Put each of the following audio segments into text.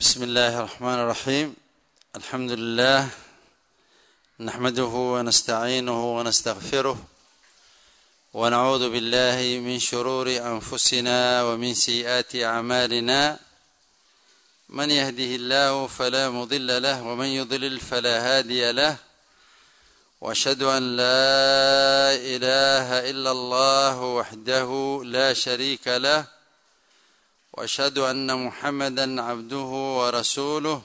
بسم الله الرحمن الرحيم الحمد لله نحمده ونستعينه ونستغفره ونعوذ بالله من شرور انفسنا ومن سيئات اعمالنا من يهده الله فلا مضل له ومن يضلل فلا هادي له واشهد ان لا اله الا الله وحده لا شريك له واشهد ان محمدا عبده ورسوله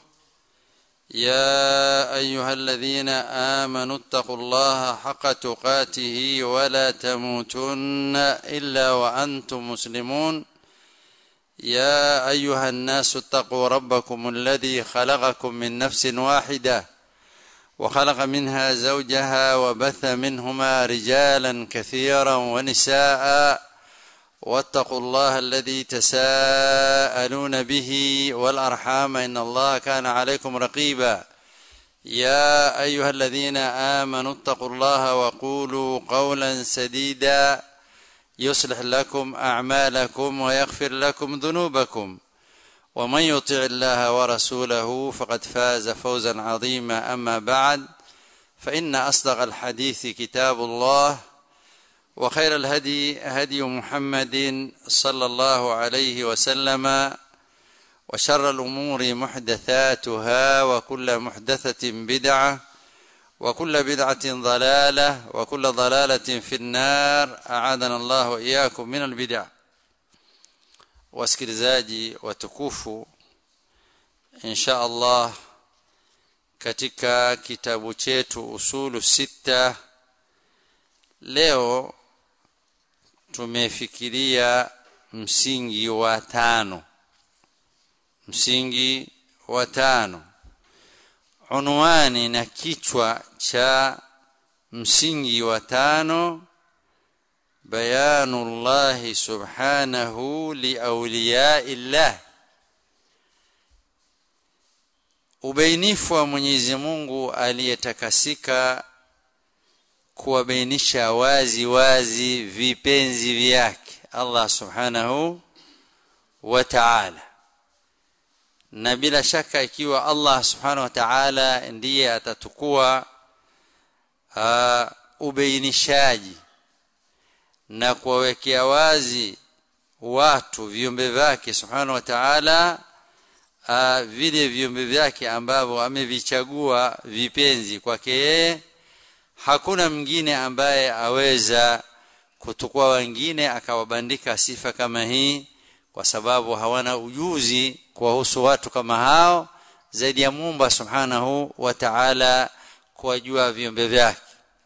يا ايها الذين امنوا اتقوا الله حق تقاته ولا تموتن الا وانتم مسلمون يا ايها الناس اتقوا ربكم الذي خلقكم من نفس واحده وخلق منها زوجها وبث منهما رجالا كثيرا ونساء واتقوا الله الذي تساءلون به والارحام ان الله كان عليكم رقيبا يا ايها الذين امنوا اتقوا الله وقولوا قولا سديدا يصلح لكم اعمالكم ويغفر لكم ذنوبكم ومن يطع الله ورسوله فقد فاز فوزا عظيما اما بعد فان اصدق الحديث كتاب الله وخير الهدي هدي محمد صلى الله عليه وسلم وشر الامور محدثاتها وكل محدثه بدعه وكل بدعه ضلاله وكل ضلاله في النار اعاذنا الله واياكم من البدع wasikilizaji watukufu insha Allah katika kitabu chetu usulu sita leo tumefikiria msingi wa tano msingi wa tano unwani na kichwa cha msingi wa tano bayanu llahi subhanahu liauliyai llah ubainifu wa mwenyezi mungu aliyetakasika kuwabainisha wazi wazi vipenzi vyake Allah subhanahu wa ta'ala na bila shaka ikiwa Allah subhanahu wa ta'ala ndiye atatukua uh, ubainishaji na kuwawekea wazi watu viumbe vyake subhanahu wa ta'ala uh, vile viumbe vyake ambavyo amevichagua vipenzi kwake yeye hakuna mwingine ambaye aweza kutukua wengine akawabandika sifa kama hii kwa sababu hawana ujuzi kuwahusu watu kama hao zaidi ya Muumba Subhanahu wa Ta'ala kuwajua viumbe vyake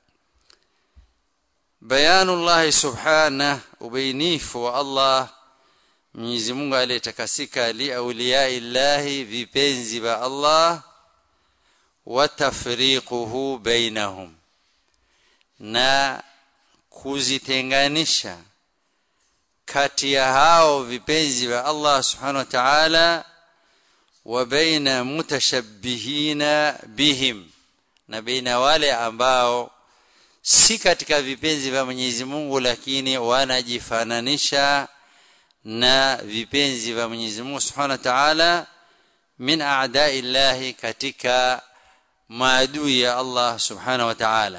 bayanullah subhanahu ubainifu wa Allah Mwenyezi Mungu aliyetakasika li auliyai llahi vipenzi vya Allah wa tafriquhu bainahum na kuzitenganisha kati ya hao vipenzi vya Allah subhanahu wa ta'ala wa baina mutashabbihina bihim na baina wale ambao si katika vipenzi vya Mwenyezi Mungu lakini wanajifananisha na vipenzi vya Mwenyezi Mungu subhanahu wa ta'ala min a'da'i llahi katika maadui ya Allah subhanahu wa ta'ala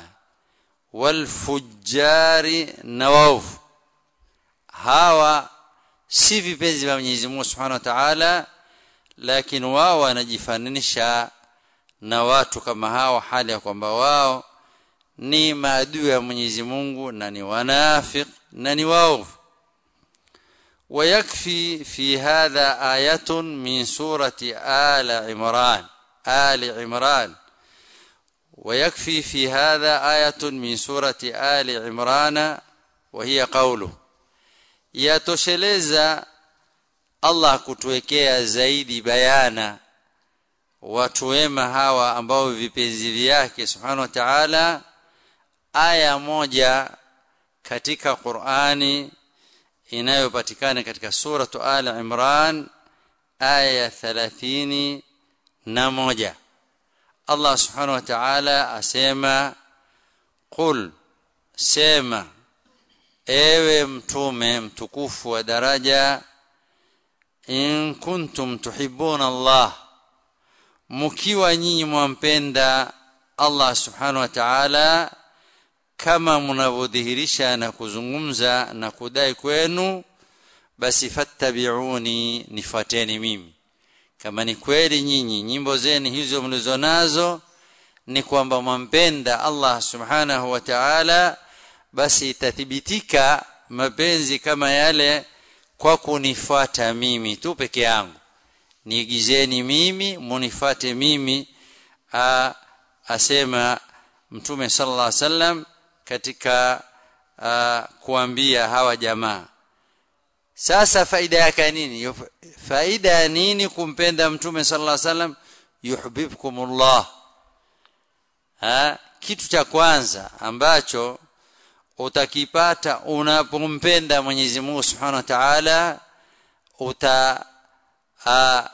walfujari na waovu hawa si vipenzi vya Mwenyezi Mungu Subhanahu wa Ta'ala lakini wao wanajifananisha na watu kama hao hali ya kwamba wao ni maadui ya Mwenyezi Mungu na ni wanafik na ni waovu ويكفي في هذا آية من سورة آل عمران آل عمران ويكفي في هذا آية من سورة آل عمران وهي قوله yatosheleza Allah kutuwekea zaidi bayana watu wema hawa ambao vipenzi vyake subhanahu wa ta'ala aya moja katika Qur'ani inayopatikana katika suratu Ali Imran aya 30 na moja Allah subhanahu wa ta'ala asema qul sema ewe mtume mtukufu wa daraja in kuntum tuhibbuna Allah mkiwa nyinyi mwampenda Allah subhanahu wa ta'ala kama mnavyodhihirisha na kuzungumza na kudai kwenu basi fattabi'uni nifuateni mimi kama ni kweli nyinyi nyimbo zenu hizo mlizonazo ni kwamba mwampenda Allah subhanahu wa ta'ala basi itathibitika mapenzi kama yale kwa kunifuata mimi tu peke yangu niigizeni mimi munifate mimi a, asema mtume sallallahu alaihi wasallam katika a, kuambia hawa jamaa sasa faida yake nini faida ya nini kumpenda mtume sallallahu alaihi wasallam yuhibbukumullah ha kitu cha kwanza ambacho utakipata unapompenda Mwenyezi Mungu Subhanahu wa Ta'ala uta a,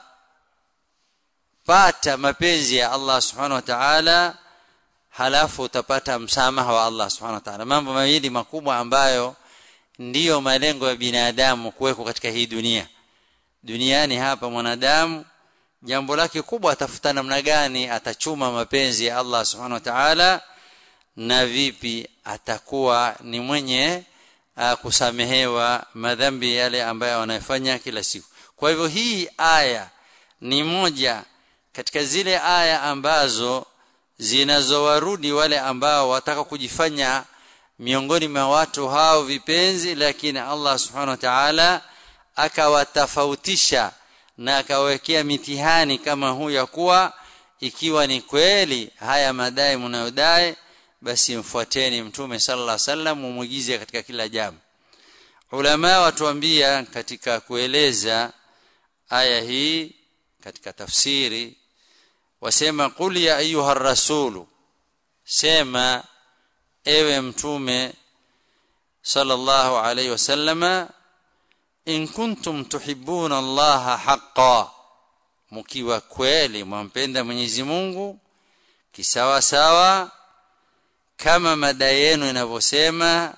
pata mapenzi ya Allah Subhanahu wa Ta'ala halafu utapata msamaha wa Allah Subhanahu wa Ta'ala mambo mawili makubwa ambayo ndiyo malengo ya binadamu kuweko katika hii dunia duniani hapa mwanadamu jambo lake kubwa atafuta namna gani atachuma mapenzi ya Allah Subhanahu wa Ta'ala na vipi atakuwa ni mwenye uh, kusamehewa madhambi yale ambayo anayofanya kila siku kwa hivyo hii aya ni moja katika zile aya ambazo zinazowarudi wale ambao wataka kujifanya miongoni mwa watu hao vipenzi lakini Allah subhanahu wa ta'ala akawatofautisha na akawekea mitihani kama huu ya kuwa ikiwa ni kweli haya madai mnayodai basi mfuateni mtume sallallahu alaihi wasallam mumuigize katika kila jambo ulama watuambia katika kueleza aya hii katika tafsiri wasema qul ya ayuha rasulu sema ewe mtume sallallahu alaihi wasallama in kuntum tuhibbuna allaha haqqan mkiwa kweli mwampenda Mwenyezi Mungu kisawa sawa kama mada yenu inavyosema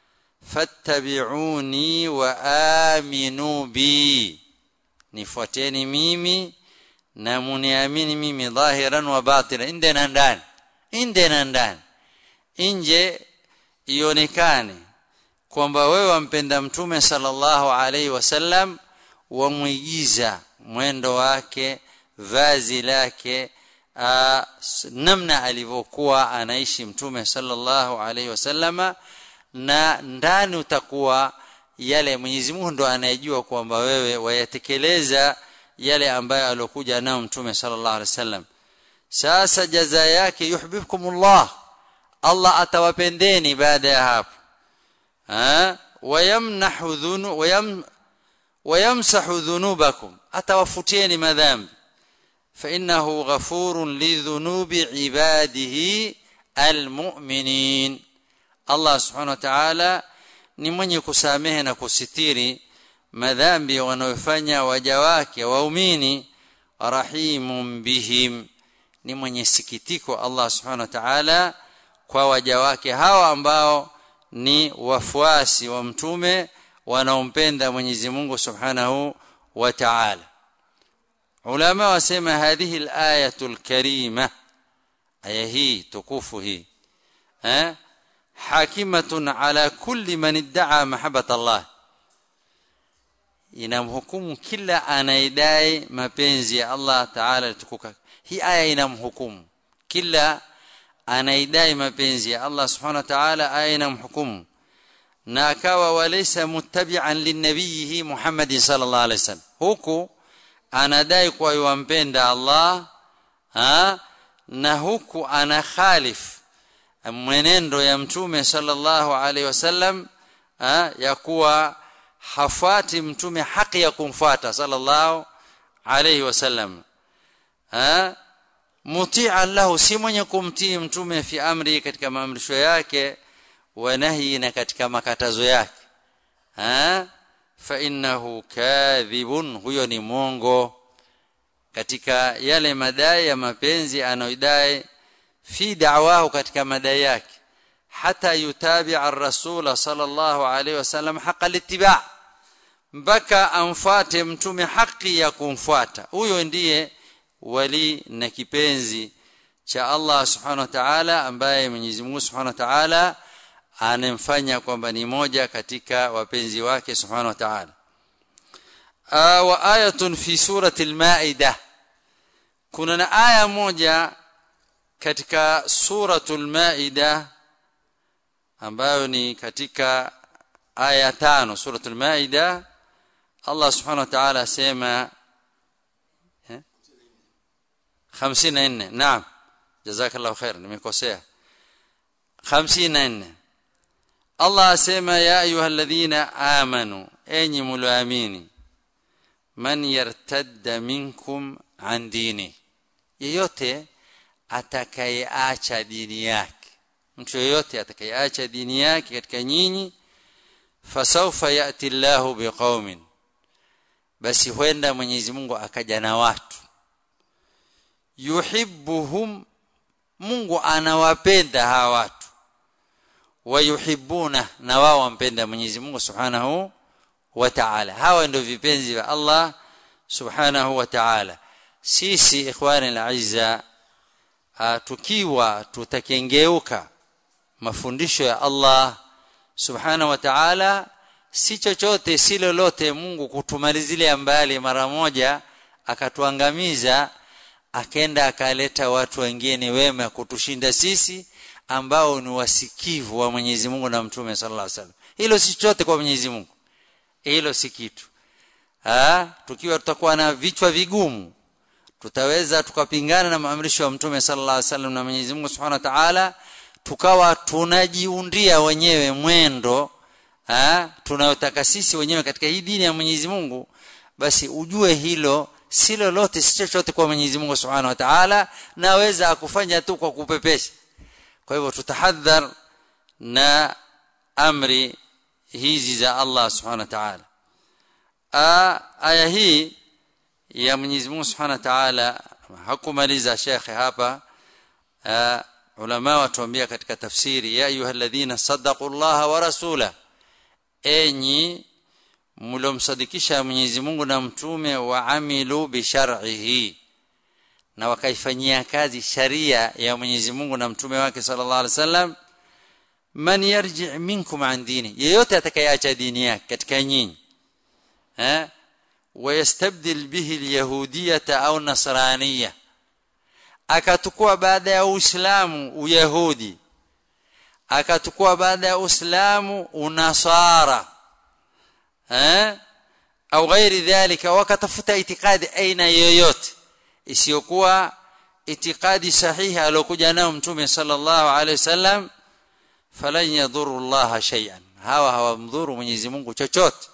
fattabi'uni wa aminu bi nifuateni mimi na muniamini mimi dhahiran wa batinan inde na ndani inde na ndani nje ionekane kwamba wewe wampenda mtume sallallahu alaihi wasallam wamwigiza mwendo wake vazi lake aa, namna alivyokuwa anaishi mtume sallallahu alaihi wasallama na ndani utakuwa yale Mwenyezi Mungu ndo anayejua kwamba wewe wayatekeleza yale ambayo alokuja nao mtume sallallahu alaihi wasallam sasa jaza yake yuhibbukumullah Allah atawapendeni baada ya hapo ha wayamnahu dhunu wayam wayamsahu dhunubakum atawafutieni madhambi فإنه غفور لذنوب عباده المؤمنين Allah subhanahu wa ta'ala ni mwenye kusamehe na kusitiri madhambi wanayofanya waja wake waumini rahimun bihim ni mwenye sikitiko Allah subhanahu wa ta'ala kwa waja wake hawa ambao ni wafuasi wa mtume wanaompenda Mwenyezi Mungu subhanahu wa ta'ala ulama wasema hadhihi al-ayatul karima aya hii tukufu hii eh hakimatun ala kulli man idda'a mahabbata Allah inamhukumu kila anaidai mapenzi ya Allah Ta'ala tukuka hii aya inamhukumu kila anaidai mapenzi ya Allah Subhanahu wa Ta'ala aya inamhukumu na akawa walaysa muttabi'an linnabiyihi Muhammad sallallahu alaihi wasallam huku anadai kwa yumpenda Allah ha na huku ana khalif mwenendo ya mtume sallallahu alaihi wasallam ya kuwa hafuati mtume haki ya kumfuata sallallahu alaihi wasallam muti'an lahu si mwenye kumtii mtume fi amri katika maamrisho yake wa nahi na katika makatazo yake fa innahu kadhibun huyo ni mongo katika yale madai ya mapenzi anayoidai fi da'wahu katika madai yake hata yutabi'a ar-rasul sallallahu alayhi wasallam haqa littiba' mpaka amfuate mtume haki ya kumfuata huyo ndiye wali na kipenzi cha Allah subhanahu wa ta'ala ambaye Mwenyezi Mungu subhanahu wa ta'ala anemfanya kwamba ni moja katika wapenzi wake subhanahu wa ta'ala wa ayatun fi surati al-maida kuna na aya moja katika suratul maida ambayo ni katika aya tano suratul maida Allah subhanahu wa ta'ala asema 54 naam jazakallahu khair nimekosea 54 Allah asema ya ayyuhalladhina amanu enyi mulioamini man yartadda minkum an dini yeyote atakayeacha dini yake mtu yeyote atakayeacha dini yake katika nyinyi fasawfa yati Allahu biqaumin basi huenda Mwenyezi Mungu akaja na watu yuhibbuhum Mungu anawapenda hawa watu wayuhibbuna na wao wampenda Mwenyezi Mungu Subhanahu wa Ta'ala hawa ndio vipenzi vya Allah Subhanahu wa Ta'ala sisi ikhwani al-aizza tukiwa tutakengeuka mafundisho ya Allah Subhanahu wa Ta'ala si chochote si lolote Mungu kutumalizilia mbali mara moja akatuangamiza akenda akaleta watu wengine wema kutushinda sisi ambao ni wasikivu wa Mwenyezi Mungu na Mtume sallallahu alaihi wasallam hilo si chochote kwa Mwenyezi Mungu hilo si kitu ah tukiwa tutakuwa na vichwa vigumu tutaweza tukapingana na maamrisho ya Mtume sallallahu alaihi wasallam na Mwenyezi Mungu Subhanahu wa Ta'ala tukawa tunajiundia wenyewe mwendo ah tunayotaka sisi wenyewe katika hii dini ya Mwenyezi Mungu basi ujue hilo si lolote si chochote kwa Mwenyezi Mungu Subhanahu wa Ta'ala naweza akufanya tu kwa kupepesha kwa hivyo tutahadhar na amri hizi za Allah Subhanahu wa Ta'ala aya hii ya Mwenyezi Mungu Subhanahu wa Ta'ala hakumaliza shekhe hapa aa, ulama watuambia katika tafsiri ya ayyuhalladhina saddaqullaha wa rasula enyi mlomsadikisha Mwenyezi Mungu na mtume wa amilu bi shar'ihi na wakaifanyia kazi sharia ya Mwenyezi Mungu na mtume wake sallallahu alaihi wasallam man yarji minkum an dini yeyote atakayeacha dini yake katika nyinyi eh ويستبدل به اليهوديه au nasraniyya akatukua baada ya uislamu uyahudi akatukua baada ya uislamu unasara eh au ghairi dhalika wakatafuta itikadi aina yoyote isiyokuwa itikadi sahihi alokuja nayo mtume sallallahu alaihi wasallam falan yadhuru Allah shay'an hawa hawamdhuru Mwenyezi Mungu chochote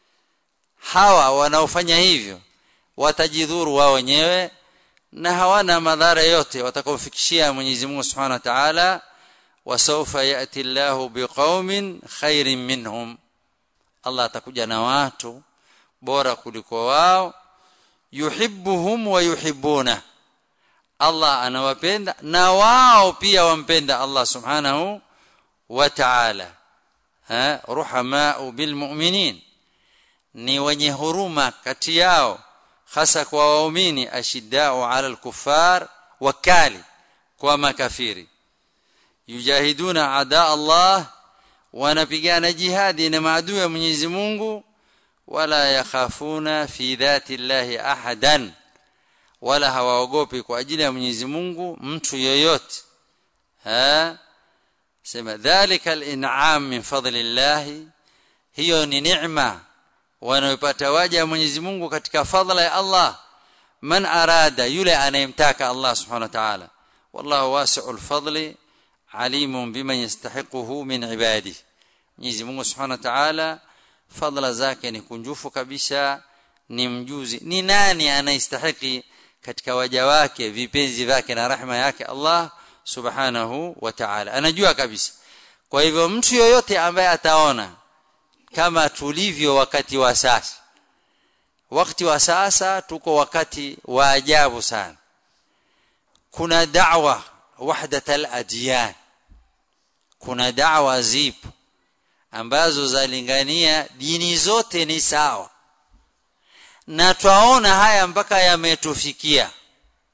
hawa wanaofanya hivyo watajidhuru wao wenyewe na hawana madhara yote watakaofikishia Mwenyezi Mungu Subhanahu wa Ta'ala wasawfa yati Allahu biqaumin khairin minhum Allah atakuja na watu bora kuliko wao yuhibbuhum wa yuhibbuna Allah anawapenda na wao pia wampenda Allah Subhanahu wa Ta'ala ha ruhamaa bil mu'minin ni wenye huruma kati yao hasa kwa waumini ashiddao ala al-kuffar wakali kwa makafiri yujahiduna ada Allah wanapigana jihadi na maadui ya Mwenyezi Mungu wala yakhafuna fi dhati llahi ahadan wala hawaogopi kwa ajili ya Mwenyezi Mungu mtu yoyote ha sema dhalika al-in'am min fadlillahi hiyo ni neema wanayopata waja wa Mwenyezi Mungu katika fadhila ya Allah man arada yule anayemtaka Allah subhanahu wa ta'ala wallahu wasi'ul fadli alimun biman yastahiquhu min ibadihi Mwenyezi Mungu subhanahu wa ta'ala fadhila zake ni kunjufu kabisa ni mjuzi ni nani anayestahiki katika waja wake vipenzi vyake na rahma yake Allah subhanahu wa ta'ala anajua kabisa kwa hivyo mtu yoyote ambaye ataona kama tulivyo wakati wa sasa wakati wa sasa tuko wakati wa ajabu sana kuna da'wa wahdat al-adyan kuna da'wa zipo ambazo zalingania dini zote ni sawa na twaona haya mpaka yametufikia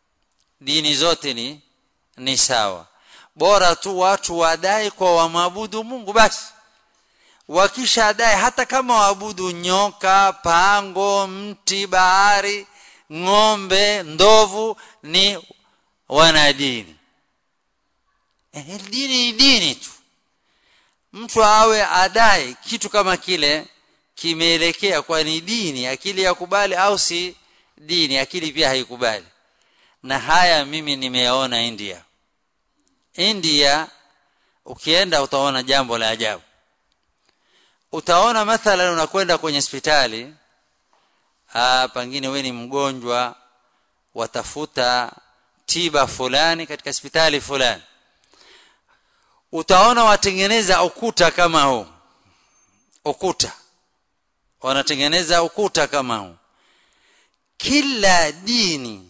dini zote ni ni sawa bora tu watu wadai kwa wamwabudu Mungu basi wakishadai hata kama waabudu nyoka pango mti bahari ng'ombe ndovu ni wanadini eh, dini ni dini tu mtu awe adai kitu kama kile kimeelekea kwa ni dini akili yakubali au si dini akili pia haikubali na haya mimi nimeyaona India India ukienda utaona jambo la ajabu utaona mathalan unakwenda kwenye hospitali ah pengine wewe ni mgonjwa watafuta tiba fulani katika hospitali fulani utaona watengeneza ukuta kama huu ukuta wanatengeneza ukuta kama huu kila dini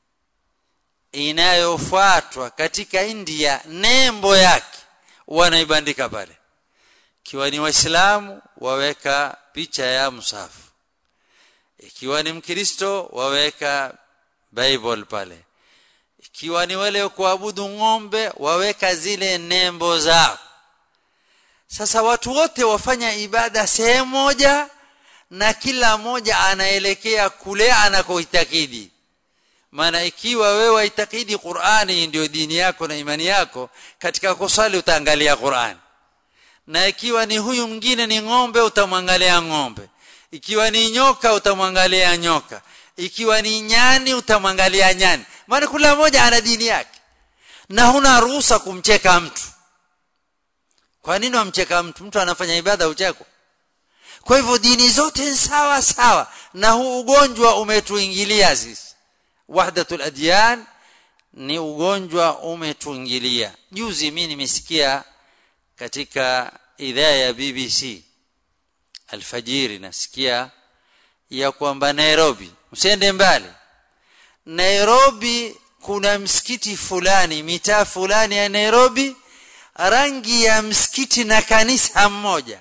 inayofuatwa katika India nembo yake wanaibandika pale ikiwa ni waislamu waweka picha ya msafu ikiwa ni mkristo waweka bible pale ikiwa ni wale kuabudu ng'ombe waweka zile nembo zao sasa watu wote wafanya ibada sehemu moja na kila mmoja anaelekea kule anakoitakidi maana ikiwa wewe waitakidi Qur'ani ndio dini yako na imani yako katika kusali utaangalia Qur'ani na ikiwa ni huyu mwingine ni ng'ombe utamwangalia ng'ombe ikiwa ni nyoka utamwangalia nyoka ikiwa ni nyani utamwangalia nyani maana kila mmoja ana dini yake na huna ruhusa kumcheka mtu kwa nini wamcheka mtu mtu anafanya ibada ucheko kwa hivyo dini zote sawa sawa na huu ugonjwa umetuingilia sisi wahdatul adyan ni ugonjwa umetuingilia juzi mimi nimesikia katika idhaa ya BBC alfajiri nasikia ya kwamba Nairobi msiende mbali Nairobi kuna msikiti fulani mitaa fulani ya Nairobi rangi ya msikiti na kanisa mmoja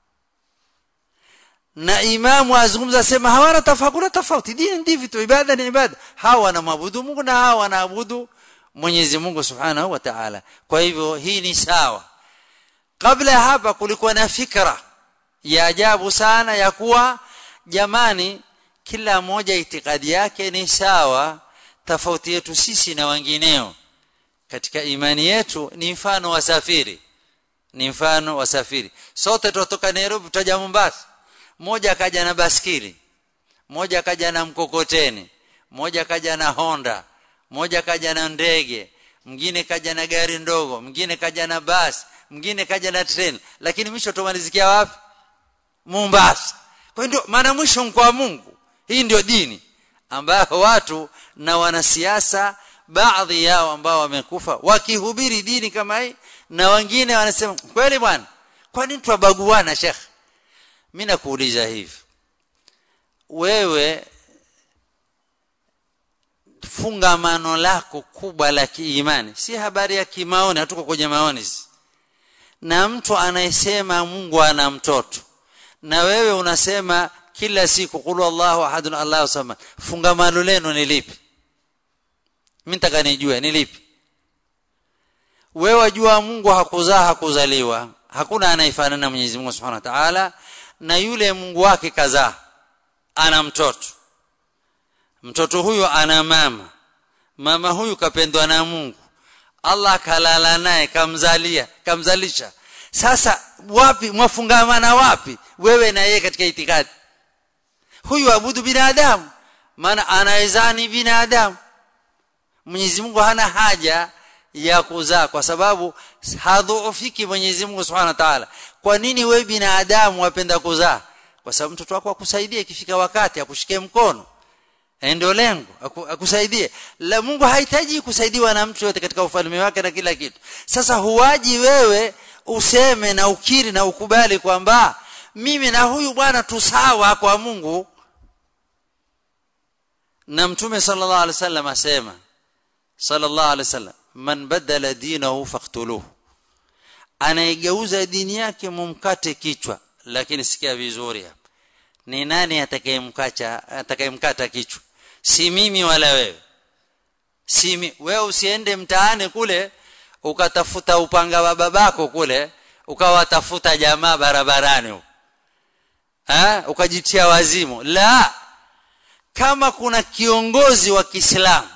na imamu azungumza sema hawana tofauti tofauti dini ndivyo tu ibada ni ibada hawa wanaabudu Mungu na hawa wanaabudu Mwenyezi Mungu Subhanahu wa Ta'ala kwa hivyo hii ni sawa kabla ya hapa kulikuwa na fikra ya ajabu sana ya kuwa jamani kila mmoja itikadi yake ni sawa tofauti yetu sisi na wengineo katika imani yetu ni mfano wasafiri ni mfano wasafiri sote tutoka Nairobi tutaja Mombasa mmoja akaja na baskili mmoja akaja na mkokoteni mmoja akaja na Honda mmoja kaja na ndege mwingine kaja na gari ndogo mwingine kaja na basi mwingine kaja na treni lakini mwisho tumalizikia wapi Mombasa kwa ndio maana mwisho kwa Mungu hii ndio dini ambayo watu na wanasiasa baadhi yao ambao wamekufa wakihubiri dini kama hii na wengine wanasema kweli bwana kwa nini tuwabaguana shekh mimi nakuuliza hivi wewe fungamano lako kubwa la kiimani si habari ya kimaoni hatuko kwenye maoni na mtu anayesema Mungu ana mtoto na wewe unasema kila siku qul Allahu ahadun Allahu samad fungamano lenu ni lipi mimi nataka nijue ni lipi wewe wajua Mungu hakuzaa hakuzaliwa hakuna anayefanana na Mwenyezi Mungu Subhanahu wa Ta'ala na yule Mungu wake kazaa ana mtoto mtoto huyo ana mama mama huyu kapendwa na Mungu Allah kalala naye kamzalia kamzalisha sasa wapi mwafungamana wapi wewe na yeye katika itikadi huyu abudu binadamu maana anaezani binadamu Mwenyezi Mungu hana haja ya kuzaa kwa sababu hadhuufiki Mwenyezi Mungu Subhanahu wa Ta'ala kwa nini wewe binadamu wapenda kuzaa kwa sababu mtoto wako akusaidie ikifika wakati akushike mkono ndio lengo akusaidie la Mungu hahitaji kusaidiwa na mtu yote katika ufalme wake na kila kitu sasa huwaji wewe useme na ukiri na ukubali kwamba mimi na huyu bwana tusawa kwa Mungu na mtume sallallahu alaihi wasallam asema sallallahu alaihi wasallam man badala dinahu faqtuluhu anaigeuza dini yake mumkate kichwa lakini sikia vizuri hapa ni nani atakayemkacha atakayemkata kichwa si mimi wala wewe si wewe usiende mtaani kule ukatafuta upanga wa babako kule ukawatafuta jamaa barabarani huko eh ukajitia wazimu la kama kuna kiongozi wa Kiislamu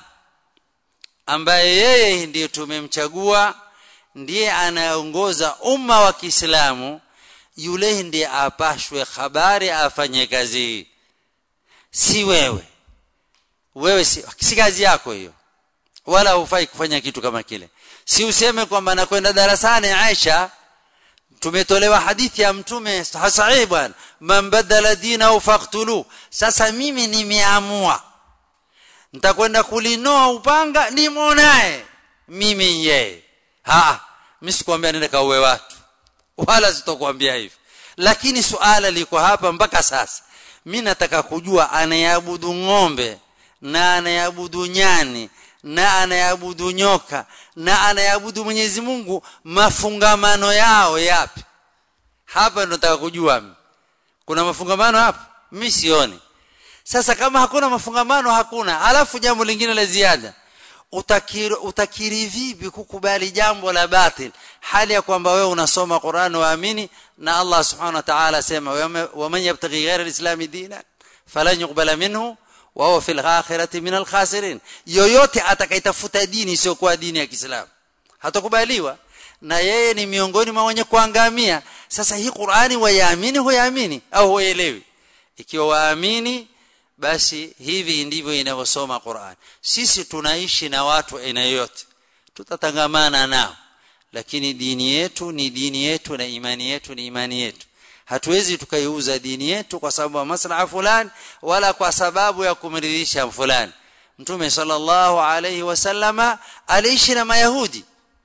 ambaye yeye ndiye tumemchagua ndiye anaongoza umma wa Kiislamu yule ndiye apashwe habari afanye kazi hii si wewe wewe si, si kazi yako hiyo wala hufai kufanya kitu kama kile si useme kwamba nakwenda darasani Aisha tumetolewa hadithi ya mtume sahihi bwana man badala dinahu faqtulu sasa mimi nimeamua nitakwenda kulinoa upanga nimuonaye mimi yeye ha mimi sikwambia nenda kauwe watu wala sitokuambia hivyo lakini suala liko hapa mpaka sasa mimi nataka kujua anayeabudu ng'ombe na anayeabudu nyani na anayeabudu nyoka na anayeabudu Mwenyezi Mungu mafungamano yao yapi hapa ndo nataka kujua mimi kuna mafungamano hapa mimi sioni sasa kama hakuna mafungamano hakuna alafu jambo lingine la ziada utakiri, utakiri vipi kukubali jambo la batil hali ya kwamba wewe unasoma Qur'an waamini na Allah subhanahu wa ta'ala sema wa man yabtaghi ghayra al-islam dinan falan yuqbala minhu wa huwa fil akhirati min al-khasirin yoyote atakayetafuta dini isiyokuwa dini ya Kiislamu hatakubaliwa na yeye ni miongoni mwa wenye kuangamia sasa hii Qur'ani wayaamini huyaamini au huelewi ikiwa waamini basi hivi ndivyo inavyosoma Qur'an sisi tunaishi na watu aina yote tutatangamana nao lakini dini yetu ni dini yetu na imani yetu ni imani yetu hatuwezi tukaiuza dini yetu kwa sababu ya maslaha fulani wala kwa sababu ya kumridhisha fulani mtume sallallahu alayhi wasallama aliishi na mayahudi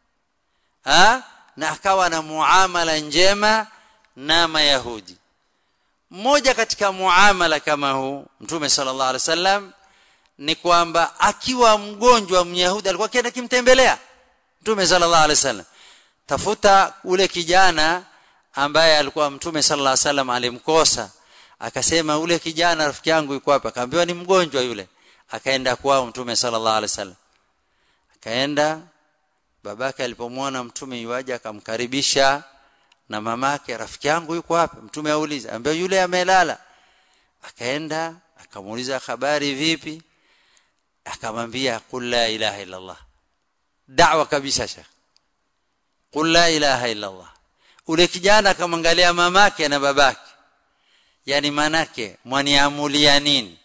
ha? na akawa na muamala njema na mayahudi mmoja katika muamala kama huu mtume sallallahu alaihi wasallam ni kwamba akiwa mgonjwa myahudi alikuwa akienda kimtembelea mtume sallallahu alaihi wasallam tafuta ule kijana ambaye alikuwa mtume sallallahu alaihi wasallam alimkosa akasema ule kijana rafiki yangu yuko hapa akaambiwa ni mgonjwa yule akaenda kwao mtume sallallahu alaihi wasallam akaenda babake alipomwona mtume yuaje akamkaribisha na mamake rafiki yangu yuko hapa mtume auliza ambaye yule amelala akaenda akamuuliza habari vipi akamwambia qul la ilaha illa allah da'wa kabisa shekh qul la ilaha illa allah ule kijana akamwangalia mamake na babake yani manake mwaniamulia nini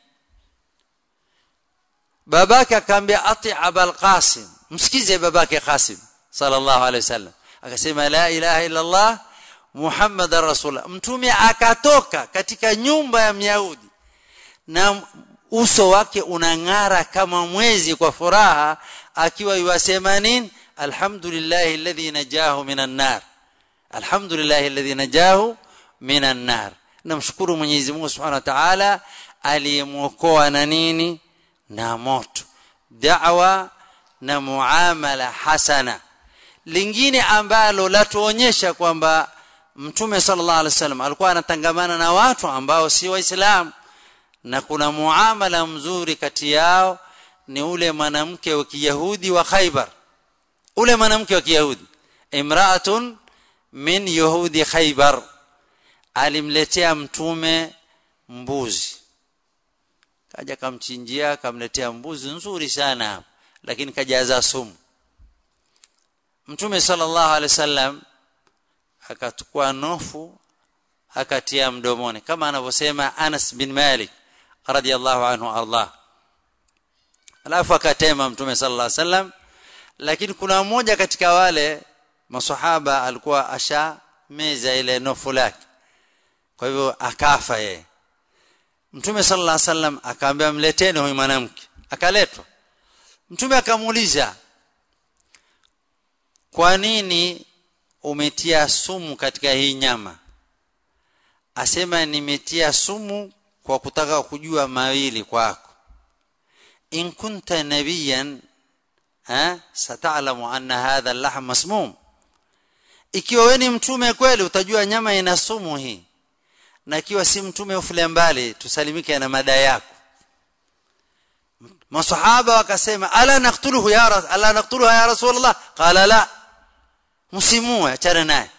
babake akamwambia ati abul qasim msikize babake qasim sallallahu alaihi wasallam akasema la ilaha illa allah muhammad rasulullah mtume akatoka katika nyumba ya myahudi na uso wake unang'ara kama mwezi kwa furaha akiwa yuwasema nini alhamdulillah alladhi najahu minan nar alhamdulillah alladhi najahu minan nar namshukuru Mwenyezi Mungu Subhanahu wa Ta'ala aliyemuokoa na nini na moto da'wa na muamala hasana lingine ambalo latuonyesha kwamba mtume sallallahu alaihi wasallam alikuwa anatangamana na watu ambao si waislamu na kuna muamala mzuri kati yao ni ule mwanamke wa Kiyahudi wa Khaybar ule mwanamke wa Kiyahudi imra'atun min yahudi Khaybar alimletea mtume mbuzi kaja kamchinjia kamletea mbuzi nzuri sana lakini kajaza sumu mtume sallallahu alaihi wasallam akachukua nofu akatia mdomoni kama anavyosema Anas bin Malik radiyallahu anhu Allah alafu akatema mtume sallallahu alaihi wasallam lakini kuna mmoja katika wale maswahaba alikuwa asha meza ile nofu lake kwa hivyo akafa yeye mtume sallallahu alaihi wasallam akaambia mleteni huyu mwanamke akaletwa mtume akamuuliza kwa nini umetia sumu katika hii nyama asema nimetia sumu kwa kutaka kujua mawili kwako in kunta nabiyan ha satalamu anna hadha al-lahm masmum ikiwa wewe ni mtume kweli utajua nyama ina sumu hii na ikiwa si mtume ufule mbali tusalimike na mada yako masahaba wakasema ala naqtuluhu ya ras ala naqtuluha ya rasulullah qala la msimue achana naye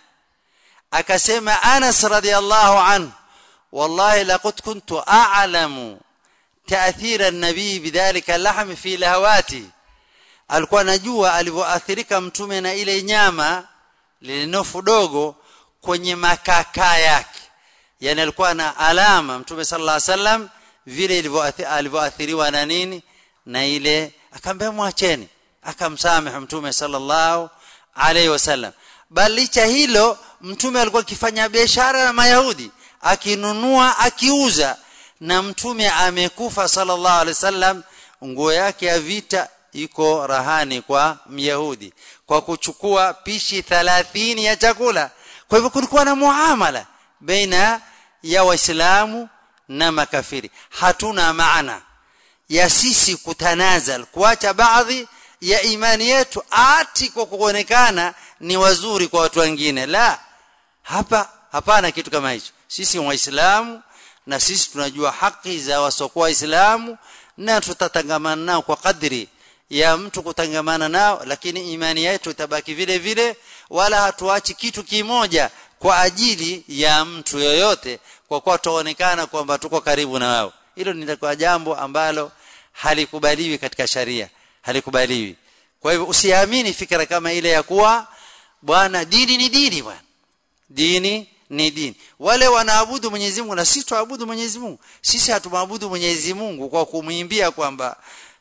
akasema Anas radhiallahu anhu wallahi laqad kuntu a'lamu تاثير النبي بذلك اللحم في لهواته alikuwa anajua alivyoathirika mtume na ile nyama lilinofu dogo kwenye makaka yake yani alikuwa na alama mtume sallallahu alaihi wasallam vile alivyoathiriwa na nini na ile akamwambia mwacheni akamsamehe mtume sallallahu alaihi wasallam bali licha hilo mtume alikuwa akifanya biashara na mayahudi akinunua akiuza na mtume amekufa sallallahu alaihi wasallam nguo yake ya vita iko rahani kwa myahudi kwa kuchukua pishi 30 ya chakula kwa hivyo kulikuwa na muamala baina ya waislamu na makafiri hatuna maana ya sisi kutanazal kuacha baadhi ya imani yetu ati kwa kuonekana ni wazuri kwa watu wengine la hapa hapana kitu kama hicho sisi waislamu na sisi tunajua haki za wasokuwa waislamu na tutatangamana nao kwa kadri ya mtu kutangamana nao lakini imani yetu itabaki vile vile wala hatuachi kitu kimoja kwa ajili ya mtu yoyote kwa kuwa tuonekana kwamba tuko karibu na wao hilo ni kwa jambo ambalo halikubaliwi katika sharia halikubaliwi kwa hivyo usiamini fikra kama ile ya kuwa bwana dini ni dini bwana dini ni dini wale wanaabudu Mwenyezi Mungu na sisi tuabudu Mwenyezi Mungu sisi hatumwabudu Mwenyezi Mungu kwa kumwimbia kwamba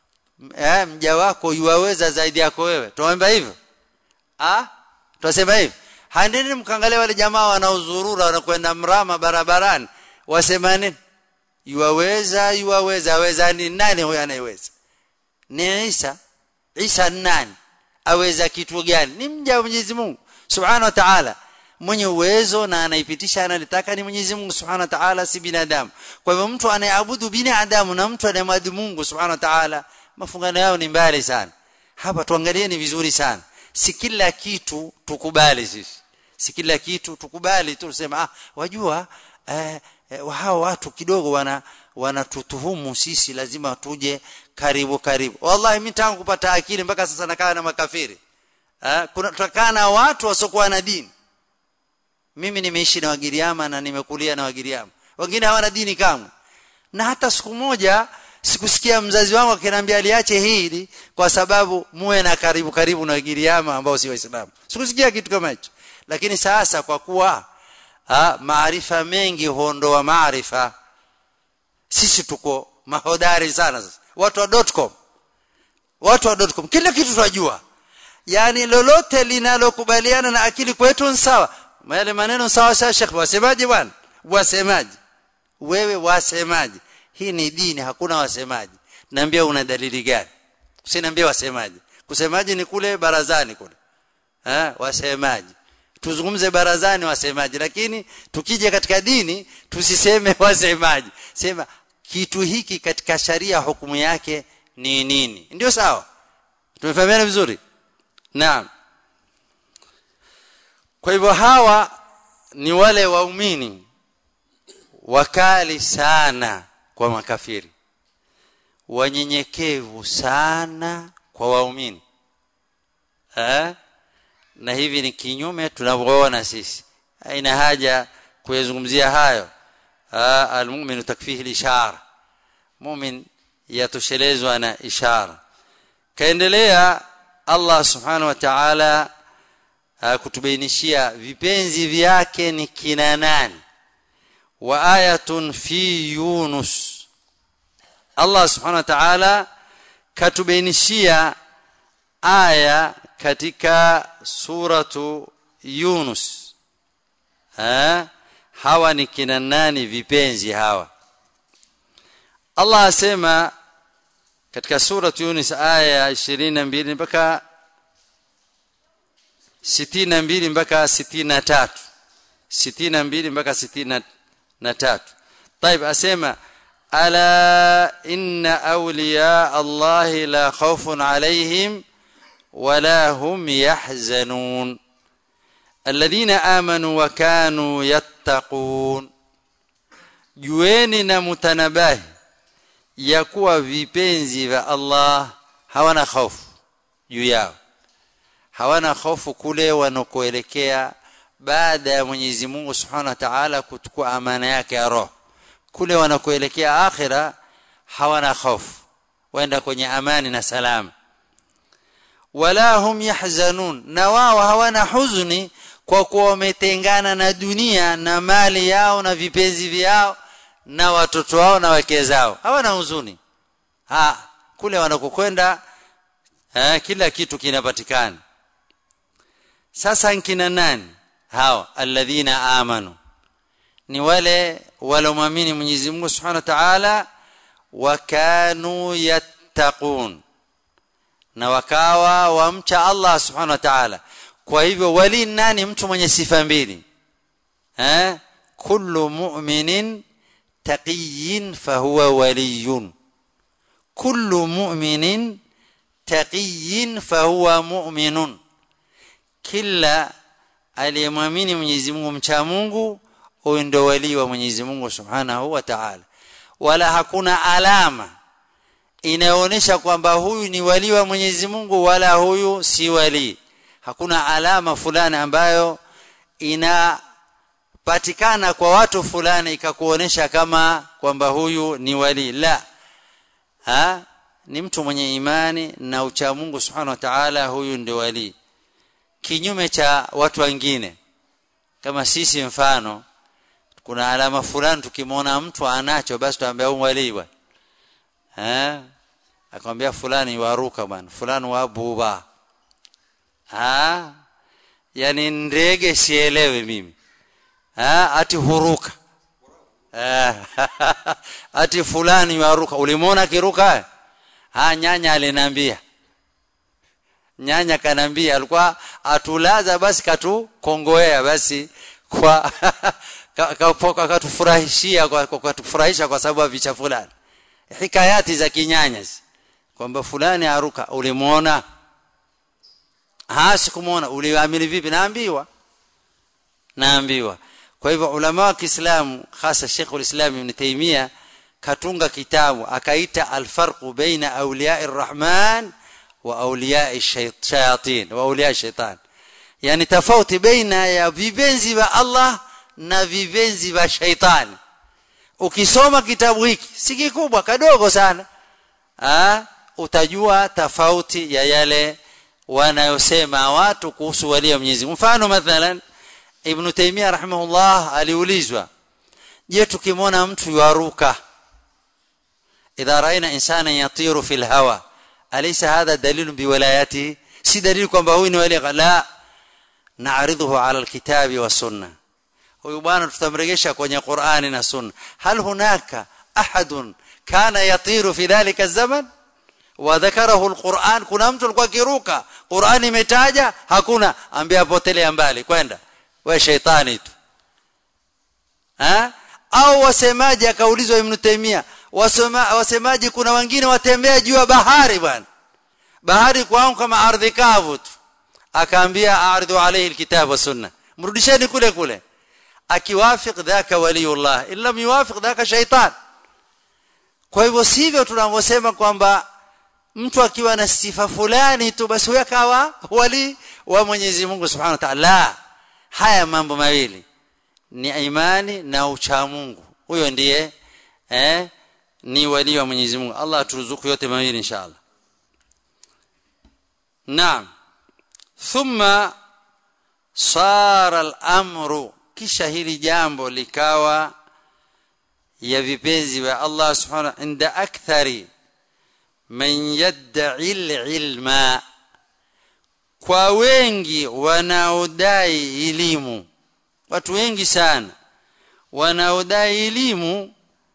eh, mja wako yuwaweza zaidi yako wewe tuomba hivyo ah tunasema hivi handeni mkangalie wale jamaa wanaozurura wanakwenda mrama barabarani wasema nini yuwaweza yuwaweza aweza ni nani huyo anayeweza ni Isa Isa nani aweza kitu gani ni mja wa Mwenyezi Mungu subhanahu wa ta'ala mwenye uwezo na anaipitisha analitaka ni Mwenyezi Mungu Subhanahu wa Ta'ala si binadamu. Kwa hivyo mtu anayeabudu binadamu na mtu anayemwabudu Mungu Subhanahu wa Ta'ala mafungano yao ni mbali sana. Hapa tuangalieni vizuri sana. Si kila kitu tukubali sisi. Si kila kitu tukubali tu tuseme ah wajua eh, eh, hao watu kidogo wana wanatutuhumu sisi lazima tuje karibu karibu. Wallahi mimi tangu kupata akili mpaka sasa nakaa na makafiri. Eh, kuna tutakaa na watu wasiokuwa na dini mimi nimeishi na wagiriama na nimekulia na wagiriama wengine hawana dini kamwe na hata siku moja sikusikia mzazi wangu akiniambia aliache hili kwa sababu muwe na karibu karibu na wagiriama ambao si waislamu sikusikia kitu kama hicho lakini sasa kwa kuwa maarifa mengi huondoa maarifa sisi tuko mahodari sana sasa watu wa .com watu wa .com kila kitu tunajua yani lolote linalokubaliana na akili kwetu ni sawa yale maneno sawa sawa Sheikh wasemaje bwana wasemaje wewe wasemaje hii ni dini hakuna wasemaji naambia una dalili gani usiniambie wasemaje kusemaje ni kule barazani kule eh wasemaje tuzungumze barazani wasemaje lakini tukija katika dini tusiseme wasemaje sema kitu hiki katika sharia hukumu yake ni nini ndio sawa tumefahamiana vizuri naam kwa hivyo hawa ni wale waumini wakali sana kwa makafiri wanyenyekevu sana kwa waumini eh na hivi ni kinyume tunavyoona sisi haina haja kuyazungumzia hayo almu'minu takfihi lishara mu'min yatoshelezwa na ishara kaendelea Allah subhanahu wa ta'ala kutubainishia vipenzi vyake ni kina nani wa ayatun fi yunus Allah subhanahu wa ta'ala katubainishia aya katika suratu yunus ha? hawa ni kina nani vipenzi hawa Allah asema katika suratu yunus aya 22 mpaka 62 mpaka 63 62 mpaka 63 طيب اسمع الا ان اولياء الله لا خوف عليهم ولا هم يحزنون الذين امنوا وكانوا يتقون jueni na mutanabahi ya kuwa vipenzi vya Allah hawana hofu juu yao hawana hofu kule wanakoelekea baada ya Mwenyezi Mungu Subhanahu wa Ta'ala kuchukua amana yake ya roho kule wanakoelekea akhira hawana hofu waenda kwenye amani na salama wala hum yahzanun na wao hawana huzuni kwa kuwa wametengana na dunia na mali yao na vipenzi vyao na watoto wao na wake zao hawana huzuni ha kule wanakokwenda eh, kila kitu kinapatikana sasa nkina nani hao alladhina amanu ni wale walomwamini Mwenyezi Mungu Subhanahu wa Ta'ala wakanu yattaqun na wakawa wamcha Allah Subhanahu wa Ta'ala kwa hivyo wali nani mtu mwenye sifa mbili eh kullu mu'minin taqiyyin fahuwa waliyun kullu mu'minin taqiyyin fahuwa mu'minun kila aliyemwamini Mwenyezi Mungu mcha Mungu huyo ndio wali wa Mwenyezi Mungu Subhanahu wa Ta'ala wala hakuna alama inaonyesha kwamba huyu ni wali wa Mwenyezi Mungu wala huyu si wali hakuna alama fulani ambayo inapatikana kwa watu fulani ikakuonesha kama kwamba huyu ni wali la ha ni mtu mwenye imani na ucha Mungu Subhanahu wa Ta'ala huyu ndio wali kinyume cha watu wengine kama sisi mfano kuna alama fulani tukimwona mtu anacho basi tuambia huyu wali bwana eh akamwambia fulani waruka bwana fulani wabuba ah yani ndege sielewe mimi ah ati huruka ah ati fulani waruka ulimwona kiruka ah nyanya aliniambia nyanya kanambia alikuwa atulaza basi katukongoea basi kwa katufurahishia kwa katufurahisha kwa sababu ya vicha fulani hikayati za kinyanya kwamba fulani aruka ulimuona ha sikumuona uliamini vipi naambiwa naambiwa kwa hivyo ulama wa Kiislamu hasa Sheikh ulislam Ibn Taymiyyah katunga kitabu akaita alfarqu baina awliya'i arrahman wa awliya'i shayatin wa awliya'i shaitan yani tofauti baina ya vipenzi vya Allah na vipenzi vya shaitani ukisoma kitabu hiki si kikubwa kadogo sana ah utajua tofauti ya yale wanayosema watu kuhusu wali wa Mwenyezi mfano mathalan Ibn Taymiyyah rahimahullah aliulizwa je tukimwona mtu yaruka idha raina insana yatiru fil hawa alaysa hadha dalilun biwalayati si dalili kwamba huyu ni wali la na'ridhuhu ala alkitabi wa sunnah huyu bwana tutamregesha kwenye Qur'ani na Sunna hal hunaka ahadun kana yatiru fi dhalika zaman wa dhakarahu alquran kuna mtu alikuwa kiruka Qur'ani imetaja hakuna ambia potelea mbali kwenda we shaitani tu ha au wasemaji akaulizwa Ibn Taymiyyah wasema wasemaji kuna wengine watembea juu ya bahari bwana bahari kwao kama ardhi kavu tu akaambia ardhu alayhi alkitab wa sunna mrudisheni kule kule akiwafiq dhaka waliyullah illa yuwafiq dhaka shaitan kwa hivyo sivyo tunavyosema kwamba mtu akiwa na sifa fulani tu basi huyo akawa wali wa Mwenyezi Mungu Subhanahu wa Ta'ala haya mambo mawili ni imani na ucha Mungu huyo ndiye eh ni wali wa Mwenyezi Mungu Allah aturuzuku yote mawili inshallah naam thumma sara al-amru kisha hili jambo likawa ya vipenzi vya Allah subhanahu inda akthari man yad'i ilma kwa wengi wanaodai elimu watu wengi sana wanaodai elimu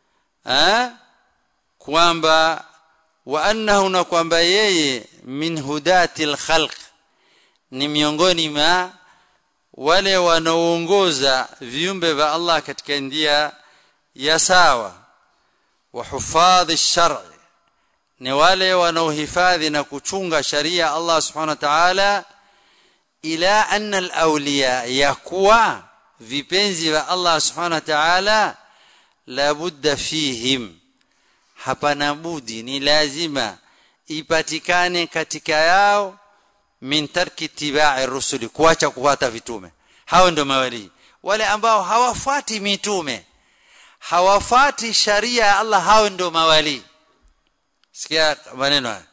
kwamba wa annahu na kwamba yeye min hudati alkhalq ni miongoni mwa wale wanaoongoza viumbe vya Allah katika njia ya sawa wa hufadhi shar'i ni wale wanaohifadhi na kuchunga sharia Allah subhanahu wa ta'ala ila anna al-awliya yakuwa vipenzi vya Allah subhanahu wa ta'ala la budda fihim hapana budi ni lazima ipatikane katika yao min tarki tibai rusuli kuacha kufuata vitume hao ndio mawali wale ambao hawafuati mitume hawafuati sharia ya Allah hao ndio mawali sikia maneno haya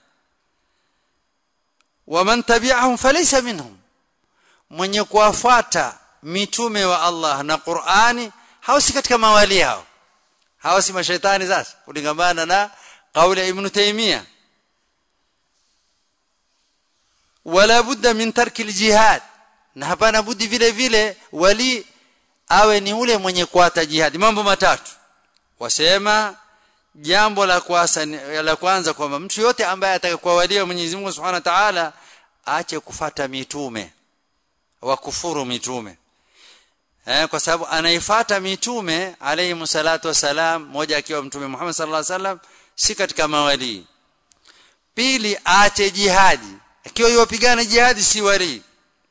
waman tabi'ahum falaysa minhum mwenye kuwafuata mitume wa Allah na Qur'ani hao si katika mawali hao hao si mashaitani sasa kulingamana na kauli ya Ibn Taymiyyah wala budda min tarki aljihad na hapana budi vile vile wali awe ni ule mwenye kuata jihad mambo matatu wasema jambo la kwanza la kwanza kwamba mtu yote ambaye atakakuwa wali wa Mwenyezi Mungu Subhanahu wa Ta'ala aache kufata mitume wakufuru mitume eh, kwa sababu anaifuata mitume alayhi salatu wasalam moja akiwa mtume Muhammad sallallahu alaihi wasallam si katika mawali pili aache jihadi akiwa yopigana jihadi si wali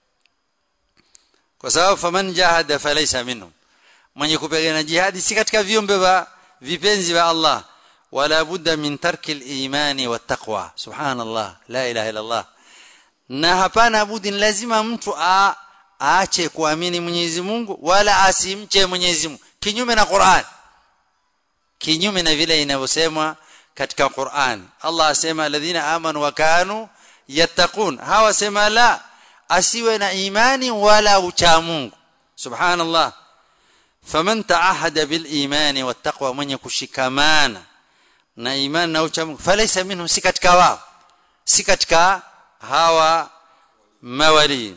kwa sababu faman jahada falaysa minhum mwenye kupigana jihadi si katika viumbe wa vipenzi wa Allah wala budda min tarki al-imani wat-taqwa subhanallah la ilaha illa Allah na hapana budi lazima mtu a aache kuamini Mwenyezi Mungu wala asimche Mwenyezi Mungu kinyume na Qur'an kinyume na vile inavyosemwa katika Qur'an Allah asema alladhina amanu wa kanu yattaqun hawa sema la asiwe na imani wala ucha Mungu subhanallah faman taahada bil imani wattaqwa mwenye kushikamana na imani na ucha Mungu falaysa minhum si katika wao si katika hawa mawali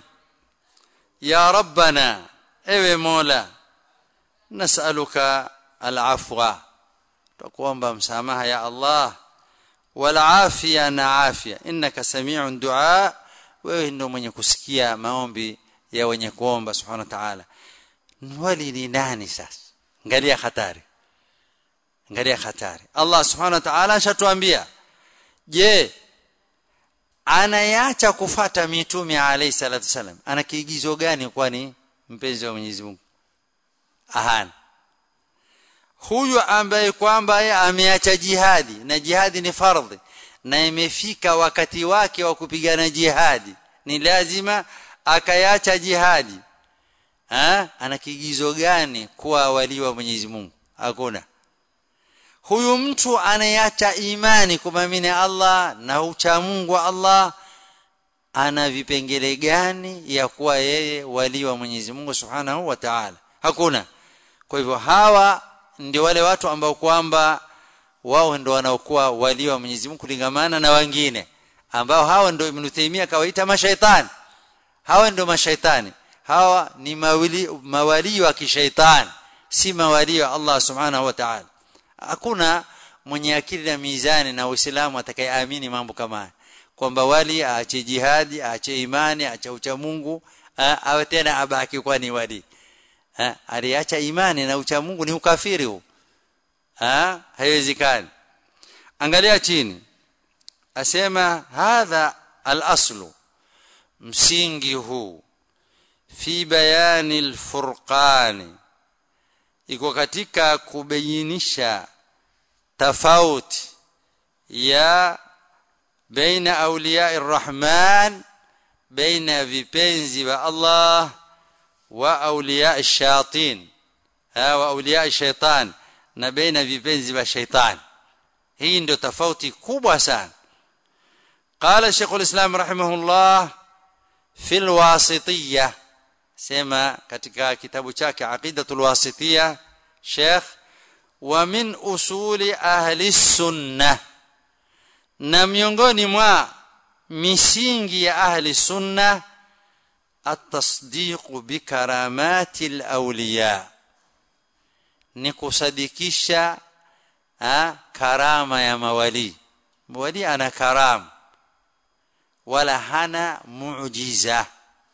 ya rabbana ewe mola nasaluka alafwa tukuomba msamaha ya allah wal afia na afia innaka sami'un du'a wewe ndio mwenye kusikia maombi ya wenye kuomba subhanahu wa ta'ala wali ni nani sasa angalia hatari angalia hatari allah subhanahu wa ta'ala ashatuambia je anayeacha kufata mitume alayhi salatu wasalam ana kiigizo gani kwani mpenzi wa Mwenyezi Mungu ahana huyu ambaye kwamba ameacha jihadi na jihadi ni fardhi na imefika wakati wake wa kupigana jihadi ni lazima akayacha jihadi ha? ana kiigizo gani kuwa wali wa Mwenyezi Mungu hakuna huyu mtu anayeacha imani kumamini Allah na ucha Mungu wa Allah ana vipengele gani ya kuwa yeye wali wa Mwenyezi Mungu Subhanahu wa Ta'ala hakuna kwa hivyo hawa ndio wale watu ambao kwamba wao ndio wanaokuwa wali wa Mwenyezi Mungu kulingamana na wengine ambao hawa ndio Ibn Taymiyyah kawaita mashaitani hawa ndio mashaitani hawa ni mawali mawali wa kishaitani si mawali wa Allah Subhanahu wa Ta'ala hakuna mwenye akili na mizani na Uislamu atakayeamini mambo kama haya kwamba wali aache jihadi aache imani aache ucha Mungu awe tena abaki kwa ni wali aliacha imani na ucha Mungu ni ukafiri huu haiwezekani angalia chini asema hadha al-aslu msingi huu fi bayani al-furqani iko katika kubainisha tofauti ya baina awliya arrahman baina vipenzi wa Allah wa awliya ash-shayatin wa awliya ash-shaytan na baina vipenzi wa shaytan hii ndio tofauti kubwa sana قال شيخ الاسلام رحمه الله في الواسطيه sema katika kitabu chake aqidatul wasitiyya Sheikh wa min usuli ahli sunnah na miongoni mwa misingi ya ahli sunnah at-tasdiq bi karamati al-awliya ni kusadikisha karama ya mawali mawali ana karam wala hana muujiza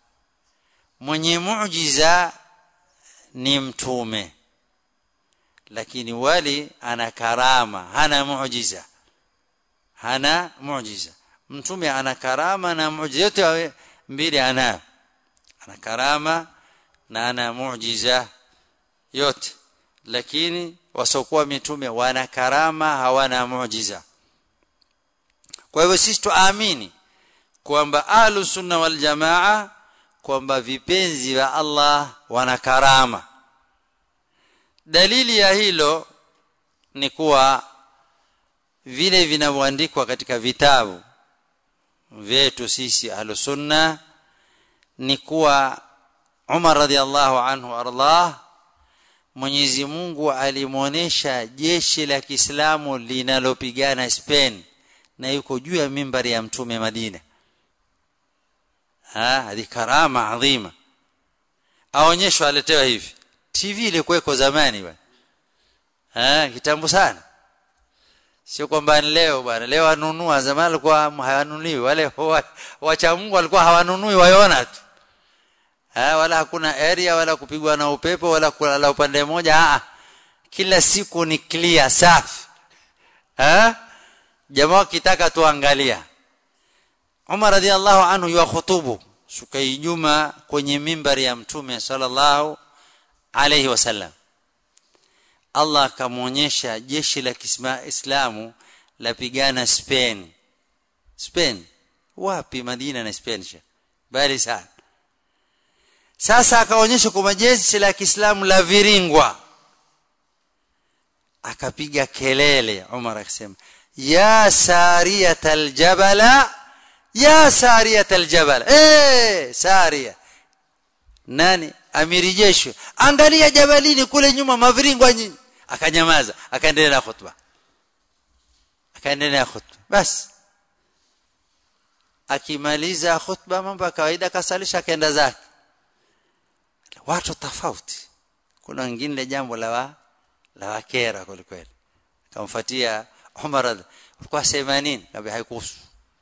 mwenye muujiza ni mtume lakini wali ana karama hana muujiza hana muujiza mtume ana karama na muujiza yote mbili ana ana karama na ana muujiza yote lakini wasiokuwa mitume wana karama hawana muujiza kwa hivyo sisi tuamini kwamba ahlu sunna wal jamaa kwamba vipenzi vya Allah wana karama dalili ya hilo ni kuwa vile vinavyoandikwa katika vitabu vyetu sisi ahlu sunna ni kuwa Umar radhiallahu anhu ardah Mwenyezi Mungu alimuonesha jeshi la Kiislamu linalopigana Spain na yuko juu ya mimbari ya mtume Madina ah hadi karama adhima aonyeshwa aletewa hivi TV ilikuweko zamani bwana ah kitambo sana sio kwamba leo bwana leo anunua zamani alikuwa hawanunuliwi wale wacha Mungu walikuwa hawanunui waiona tu ha, wala hakuna area wala kupigwa na upepo wala kulala upande mmoja ah kila siku ni clear safi ha jamaa kitaka tuangalia Umar radhiallahu anhu yuwa khutubu siku Ijumaa kwenye mimbari ya mtume sallallahu alayhi wasallam Allah akamwonyesha jeshi la Kiislamu lapigana Spain Spain wapi Madina na Spain bali sana sasa akaonyesha kwa jeshi la Kiislamu la viringwa akapiga kelele Umar akasema ya sariyatal jabala ya sariyatal jabala eh saria nani amiri jeshi angalia jabalini kule nyuma maviringwa nyinyi akanyamaza akaendelea na khutba akaendelea khutba basi akimaliza khutba mambo ya kawaida kasalisha akaenda zake watu tofauti kuna wengine jambo la wa, la wakera kweli kweli akamfuatia Umar alikuwa sema nini kabla haikuhusu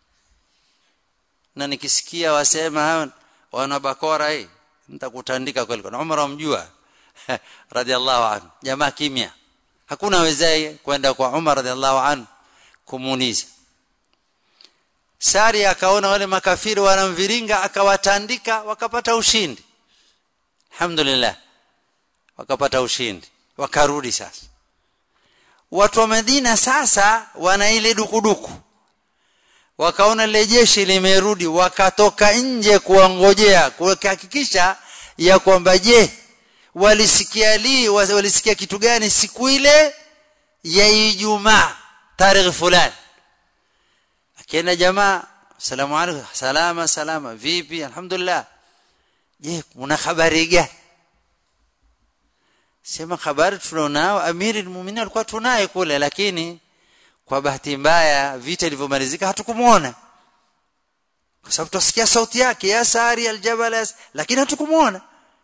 na nikisikia wasema wana bakora hii nitakutandika kweli kwa Umar amjua radhiallahu anhu jamaa kimya hakuna wezaye kwenda kwa Umar radhiallahu anhu kumuuliza Sari akaona wale makafiri wanamviringa akawatandika wakapata ushindi alhamdulillah wakapata ushindi wakarudi sasa watu wa Madina sasa wana ile dukuduku wakaona lile jeshi limerudi wakatoka nje kuangojea kuhakikisha ya kwamba je walisikia li walisikia kitu gani siku ile ya Ijumaa tarehe fulani akienda jamaa salamu alaykum salama salama vipi alhamdulillah je una habari gani sema habari tunao amiri almu'minin alikuwa tunaye kule lakini kwa bahati mbaya vita ilivyomalizika hatukumuona kwa sababu tusikia sauti yake ya sari aljabal lakini hatukumuona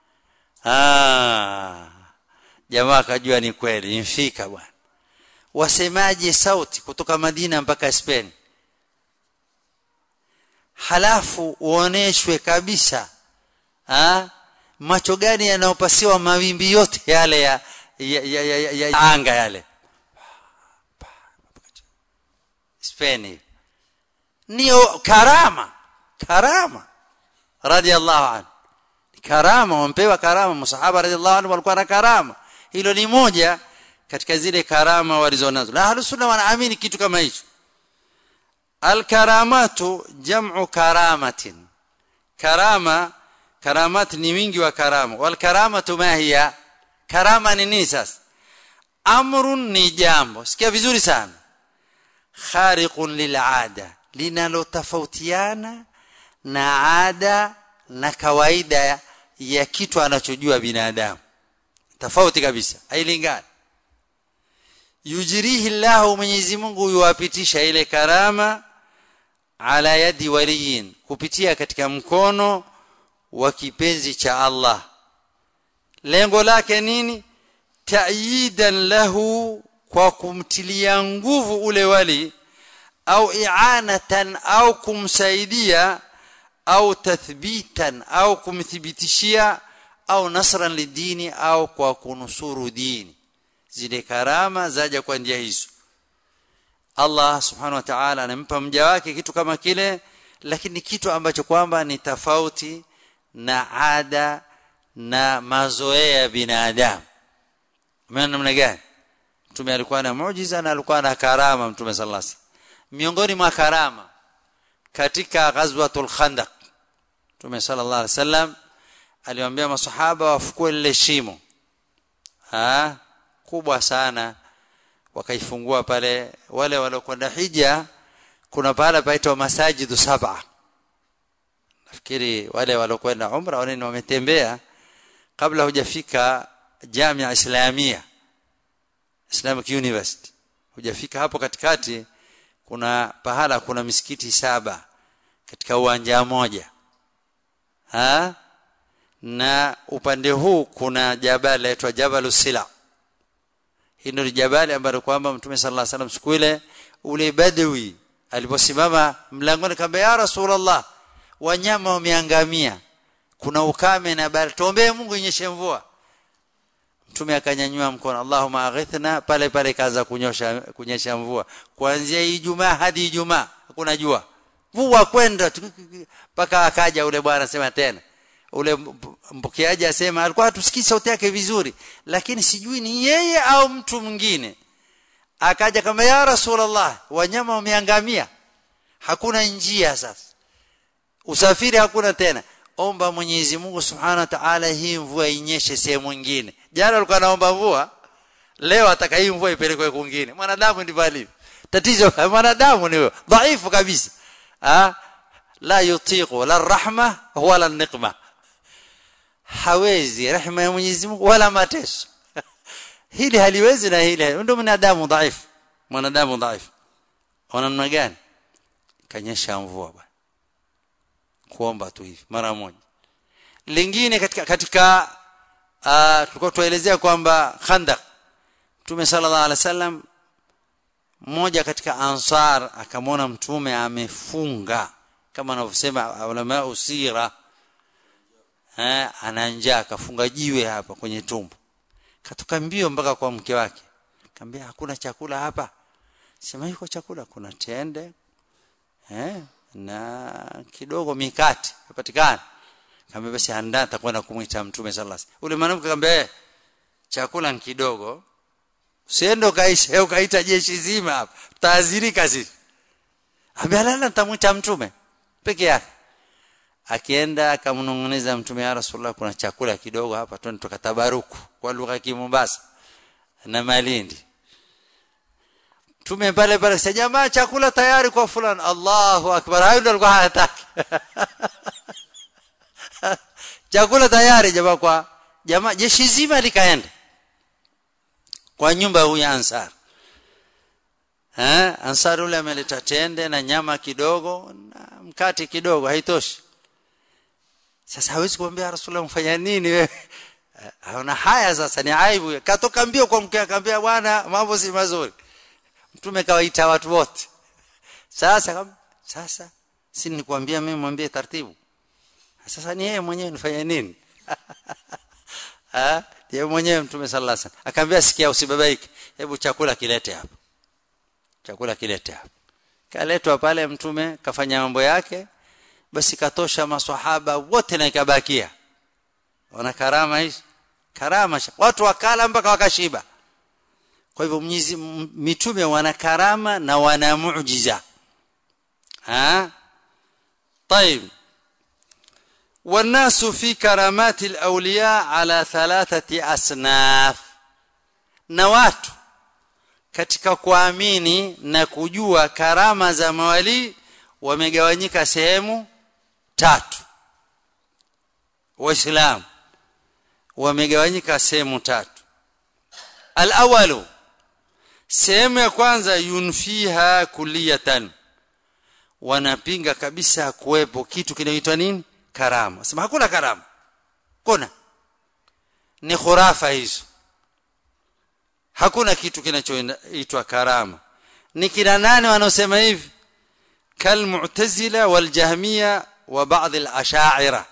ah jamaa akajua ni kweli imfika bwana wasemaje sauti kutoka Madina mpaka Spain halafu uoneshwe kabisa ha? macho gani yanayopasiwa mawimbi yote yale ya, ya, ya, ya, ya, ya anga yale Spain niyo karama karama radhiallahu anhu karama wampewa karama masahaba radhiallahu anhu walikuwa na karama hilo ni moja katika zile karama walizonazo na ahlus sunna wanaamini kitu kama hicho alkaramatu jam'u karamatin karama karamat ni wingi wa karama wal karamatu ma hiya karama ni nini sasa amrun ni jambo sikia vizuri sana khariqun lil'ada linalotofautiana na ada na kawaida ya kitu anachojua binadamu tofauti kabisa hailingani yujrihi Allah Mwenyezi Mungu yuwapitisha ile karama ala yadi waliyin kupitia katika mkono wa kipenzi cha Allah lengo lake nini ta'yidan lahu kwa kumtilia nguvu ule wali au i'anatan au kumsaidia au tathbitan au kumthibitishia au nasran lidini au kwa kunusuru dini zile karama zaja kwa njia hizo Allah subhanahu wa ta'ala anampa mja wake kitu kama kile lakini kitu ambacho kwamba ni tofauti na ada na mazoea ya binadamu maana namna gani mtume alikuwa na muujiza na alikuwa na karama mtume sallallahu alaihi wasallam miongoni mwa karama katika ghazwatul khandaq mtume sallallahu alaihi wasallam aliwaambia masahaba wafukue lile shimo ah kubwa sana wakaifungua pale wale waliokwenda hija kuna pahala paitwa masajidu saba nafikiri wale waliokwenda umra wale wametembea kabla hujafika jamia islamia Islamic University hujafika hapo katikati kuna pahala kuna misikiti saba katika uwanja mmoja ha na upande huu kuna jabali laitwa Jabal Sila hii ndio jabali ambalo kwamba Mtume sallallahu alaihi wasallam siku ile ule badwi aliposimama mlangoni kamba ya Rasulullah wanyama wameangamia kuna ukame na bali tuombee Mungu inyeshe mvua Mtume akanyanyua mkono Allahumma aghithna pale pale kaanza kunyosha kunyesha mvua kuanzia Ijumaa hadi Ijumaa hakuna jua mvua kwenda mpaka akaja ule bwana sema tena ule mpokeaji asema alikuwa hatusikii sauti yake vizuri lakini sijui ni yeye au mtu mwingine akaja kama ya rasulullah wanyama wameangamia hakuna njia sasa usafiri hakuna tena omba Mwenyezi Mungu Subhanahu wa Ta'ala hii mvua inyeshe sehemu nyingine jana alikuwa anaomba mvua leo ataka hii mvua ipelekwe kwingine mwanadamu ndivyo alivyo tatizo mwanadamu ni dhaifu kabisa ah la yutiqu la rahma wala niqma hawezi rehema ya Mwenyezi Mungu wala mateso hili haliwezi na hili ndio mwanadamu dhaifu mwanadamu dhaifu ona namna gani kanyesha mvua bwana kuomba tu hivi mara moja lingine katika katika uh, tulikuwa tuelezea kwamba khandaq Mtume sallallahu alaihi wasallam mmoja katika ansar akamwona mtume amefunga kama anavyosema ulama usira eh ana njaa akafunga jiwe hapa kwenye tumbo katoka mbio mpaka kwa mke wake akamwambia hakuna chakula hapa sema yuko chakula kuna tende eh na kidogo mikate yapatikana kama basi andaa atakwenda kumuita mtume sallallahu alaihi wasallam ule mwanamke akamwambia chakula ni kidogo usiende ukaisha ukaita jeshi zima hapa tutaadhirika sisi amelala nitamuita mtume peke yake akienda akamnong'oneza mtume ya rasulullah kuna chakula kidogo hapa twende tukatabaruku kwa lugha ya Mombasa na Malindi tume pale pale sasa jamaa chakula tayari kwa fulani Allahu akbar hayo ndio alikuwa hataki chakula tayari jamaa kwa jamaa jeshi zima likaenda kwa nyumba huyu ansar eh ansar ule ameleta tende na nyama kidogo na mkate kidogo haitoshi sasa hawezi kumwambia rasulullah mfanya nini wewe haona haya sasa ni aibu katoka mbio kwa mke akamwambia bwana mambo si mazuri mtume kawaita watu wote sasa sasa si nikwambia mimi mwambie taratibu sasa ni yeye mwenyewe nifanye nini ah yeye mwenyewe mtume sallallahu alaihi wasallam akamwambia sikia usibabaike hebu chakula kilete hapa chakula kilete hapa kaletwa pale mtume kafanya mambo yake basi katosha maswahaba wote na ikabakia wana karama hizi karama watu wakala mpaka wakashiba kwa hivyo mwenyezi mitume wana karama na wana muujiza ha طيب والناس في كرامات الاولياء على ثلاثه اصناف na watu katika kuamini na kujua karama za mawali wamegawanyika sehemu tatu waislamu wamegawanyika sehemu tatu alawalu sehemu ya kwanza yunfiha kulliyatan wanapinga kabisa kuwepo kitu kinaitwa nini karama sema hakuna karama kuna ni khurafa hizo hakuna kitu kinachoitwa karama ni kina nane wanaosema hivi kalmu'tazila waljahmiya wa baadhi al-ash'ira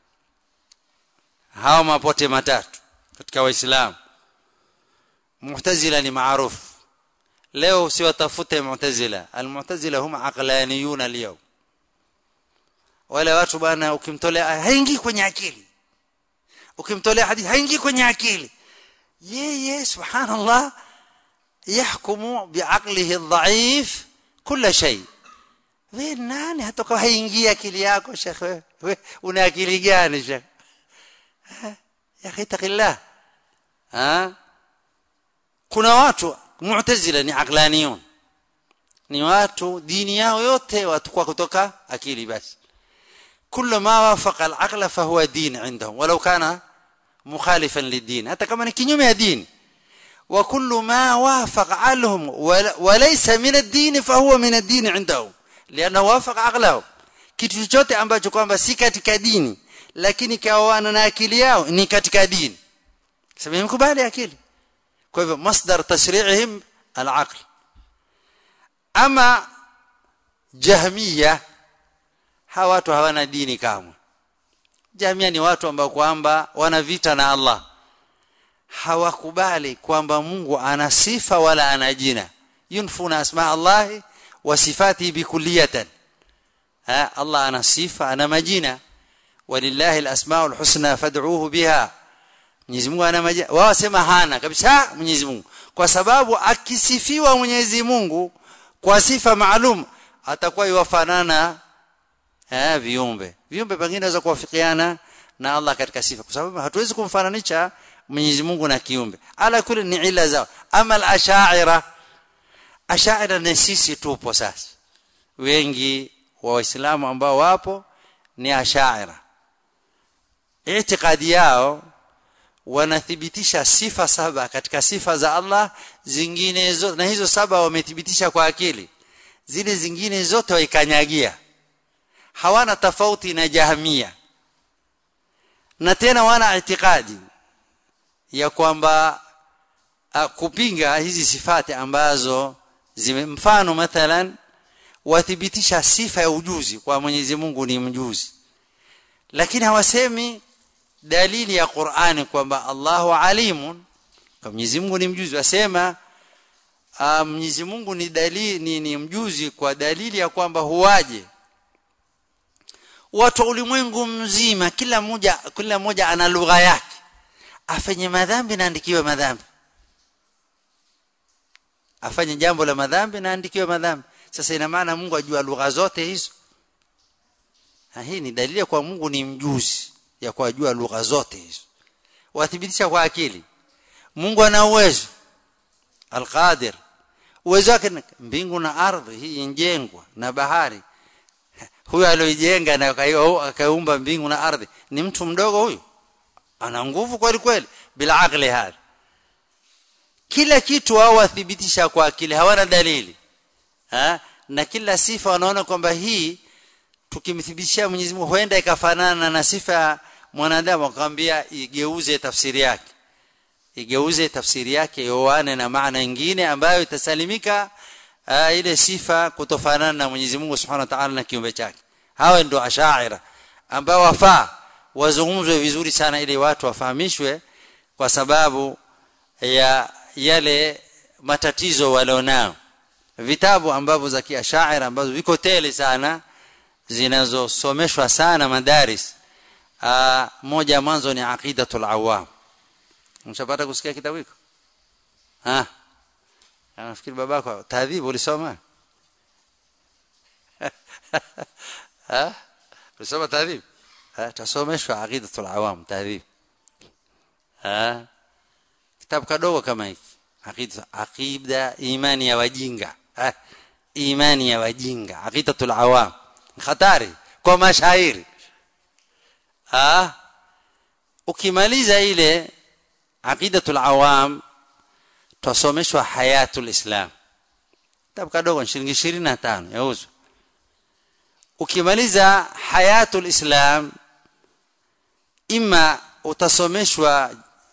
hawa mapote matatu katika waislamu mu'tazila ni maarufu leo usiwatafute mu'tazila almu'tazila hum aqlaniyun al wale watu bwana ukimtolea haingii kwenye akili ukimtolea hadithi haingii kwenye akili yeye subhanallah yahkumu biaqlihi dhaif kila shay wewe nani hata kwa haingia akili yako shekhe wewe una akili gani shekhe ya akhi taqillah ha kuna watu mu'tazila ni aqlaniyun ni watu dini yao yote watu kwa kutoka akili basi كل ما وافق العقل فهو دين عندهم ولو كان مخالفا للدين حتى كما كنيوم يا دين وكل ما وافق عقلهم وليس من الدين فهو من الدين عندهم لانه وافق عقلهم kitu chochote ambacho kwamba si katika dini lakini kawana na akili yao ni katika dini sababu mkubali akili kwa hivyo masdar tashri'ihim al-aql ama jahmiya hawa watu hawana dini kamwe jamia ni watu ambao kwamba wana vita na Allah hawakubali kwamba Mungu ana sifa wala ana jina yunfuna asma Allah wa sifati bikulliyatan ha Allah ana sifa ana majina walillahi alasmaul husna fad'uuhu biha Mwenyezi Mungu ana majina wao sema hana kabisa Mwenyezi Mungu kwa sababu akisifiwa Mwenyezi Mungu kwa sifa maalum atakuwa yufanana eh viumbe viumbe pengine inaweza kuwafikiana na Allah katika sifa kwa sababu hatuwezi kumfananisha Mwenyezi Mungu na kiumbe ala kule ni ila zao ama al-ash'ira ash'ira ni sisi tupo sasa wengi wa waislamu ambao wapo ni ash'ira itikadi yao wanathibitisha sifa saba katika sifa za Allah zingine zote na hizo saba wamethibitisha kwa akili zile zingine zote waikanyagia hawana tofauti na jahmia na tena wana itikadi ya kwamba kupinga hizi sifati ambazo zime mfano mathalan wathibitisha sifa ya ujuzi kwa Mwenyezi Mungu ni mjuzi lakini hawasemi dalili ya Qur'ani kwamba Allahu alimun kwa Mwenyezi Mungu ni mjuzi wasema Mwenyezi Mungu ni dalili ni, ni mjuzi kwa dalili ya kwamba huwaje watu ulimwengu mzima kila mmoja kila mmoja ana lugha yake afanye madhambi na andikiwe madhambi afanye jambo la madhambi na andikiwe madhambi sasa ina maana Mungu ajua lugha zote hizo na hii ni dalili kwa Mungu ni mjuzi ya kujua lugha zote hizo wathibitisha kwa akili Mungu ana uwezo alqadir uwezo wake mbingu na ardhi hii injengwa na bahari huyo aliyojenga na akaumba mbingu na ardhi ni mtu mdogo huyu ana nguvu kweli kweli bila akili hali kila kitu wao wathibitisha kwa akili hawana dalili ha? na kila sifa wanaona kwamba hii tukimthibitishia Mwenyezi Mungu huenda ikafanana na sifa ya mwanadamu akamwambia igeuze tafsiri yake igeuze tafsiri yake yoane na maana nyingine ambayo itasalimika uh, ile sifa kutofanana na Mwenyezi Mungu Subhanahu wa Ta'ala na kiumbe chake hawa ndio ashaira ambao wafaa wazungumzwe vizuri sana ili watu wafahamishwe kwa sababu ya yale matatizo walionao vitabu ambavyo za kiashaira ambazo viko tele sana zinazosomeshwa sana madaris uh, moja mwanzo ni aqidatul awam mshapata kusikia kitabu hiko ah nafikiri babako taadhibu ulisoma ha ulisoma taadhib ha tasomeshwa aqidatul awam taadhib ha kitabu kadogo kama hiki aqida aqida imani ya wajinga ha imani ya wajinga aqidatul awam hatari kwa mashairi ha ukimaliza ile aqidatul awam tusomeshwa hayatul islam kitabu kadogo shilingi 25 yauzwa ukimaliza hayatul islam ima utasomeshwa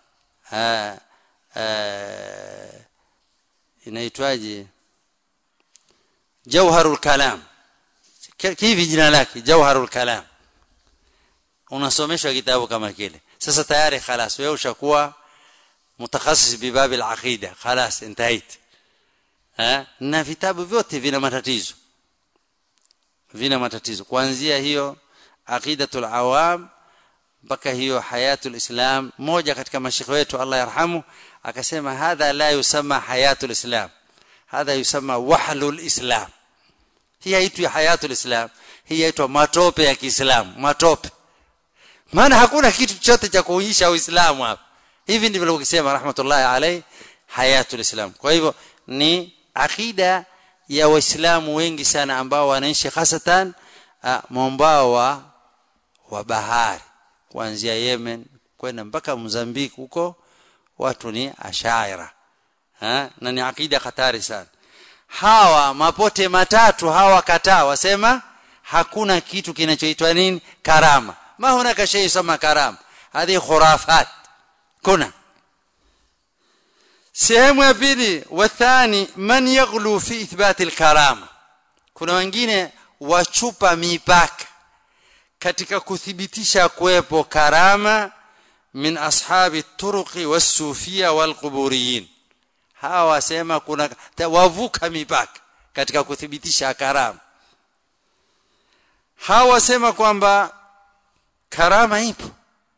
inaitwaje jawharul kalam kivi jina lake jawharul kalam unasomeshwa kitabu kama kile sasa tayari خلاص wewe ushakuwa متخصص بباب العقيده خلاص انتهيت ها na vitabu vyote vina matatizo vina matatizo kuanzia hiyo aqidatul awam mpaka hiyo hayatul islam moja katika mashikho wetu Allah yarhamu akasema hadha la yusama hayatul islam hadha yusama wahlul islam hii haitwi hayatul islam hii yaitwa matope ya Kiislamu matope maana hakuna kitu chochote cha kuonyesha uislamu hapa hivi ndivyo alivyosema rahmatullahi alayhi hayatul islam kwa hivyo ni akida ya waislamu wengi sana ambao wanaishi hasatan mwambao wa wa bahari kuanzia Yemen kwenda mpaka Mozambique huko watu ni ashaira ha? na ni akida hatari sana hawa mapote matatu hawa kataa wasema hakuna kitu kinachoitwa nini karama ma hunaka shay sama karama hadi khurafat kuna sehemu ya pili wathani man yaghlu fi ithbat alkarama kuna wengine wachupa mipaka katika kuthibitisha kuwepo karama min ashabi turuqi wasufia walquburiyin hawa wasema kuna wavuka mipaka katika kuthibitisha karama hawa wasema kwamba karama ipo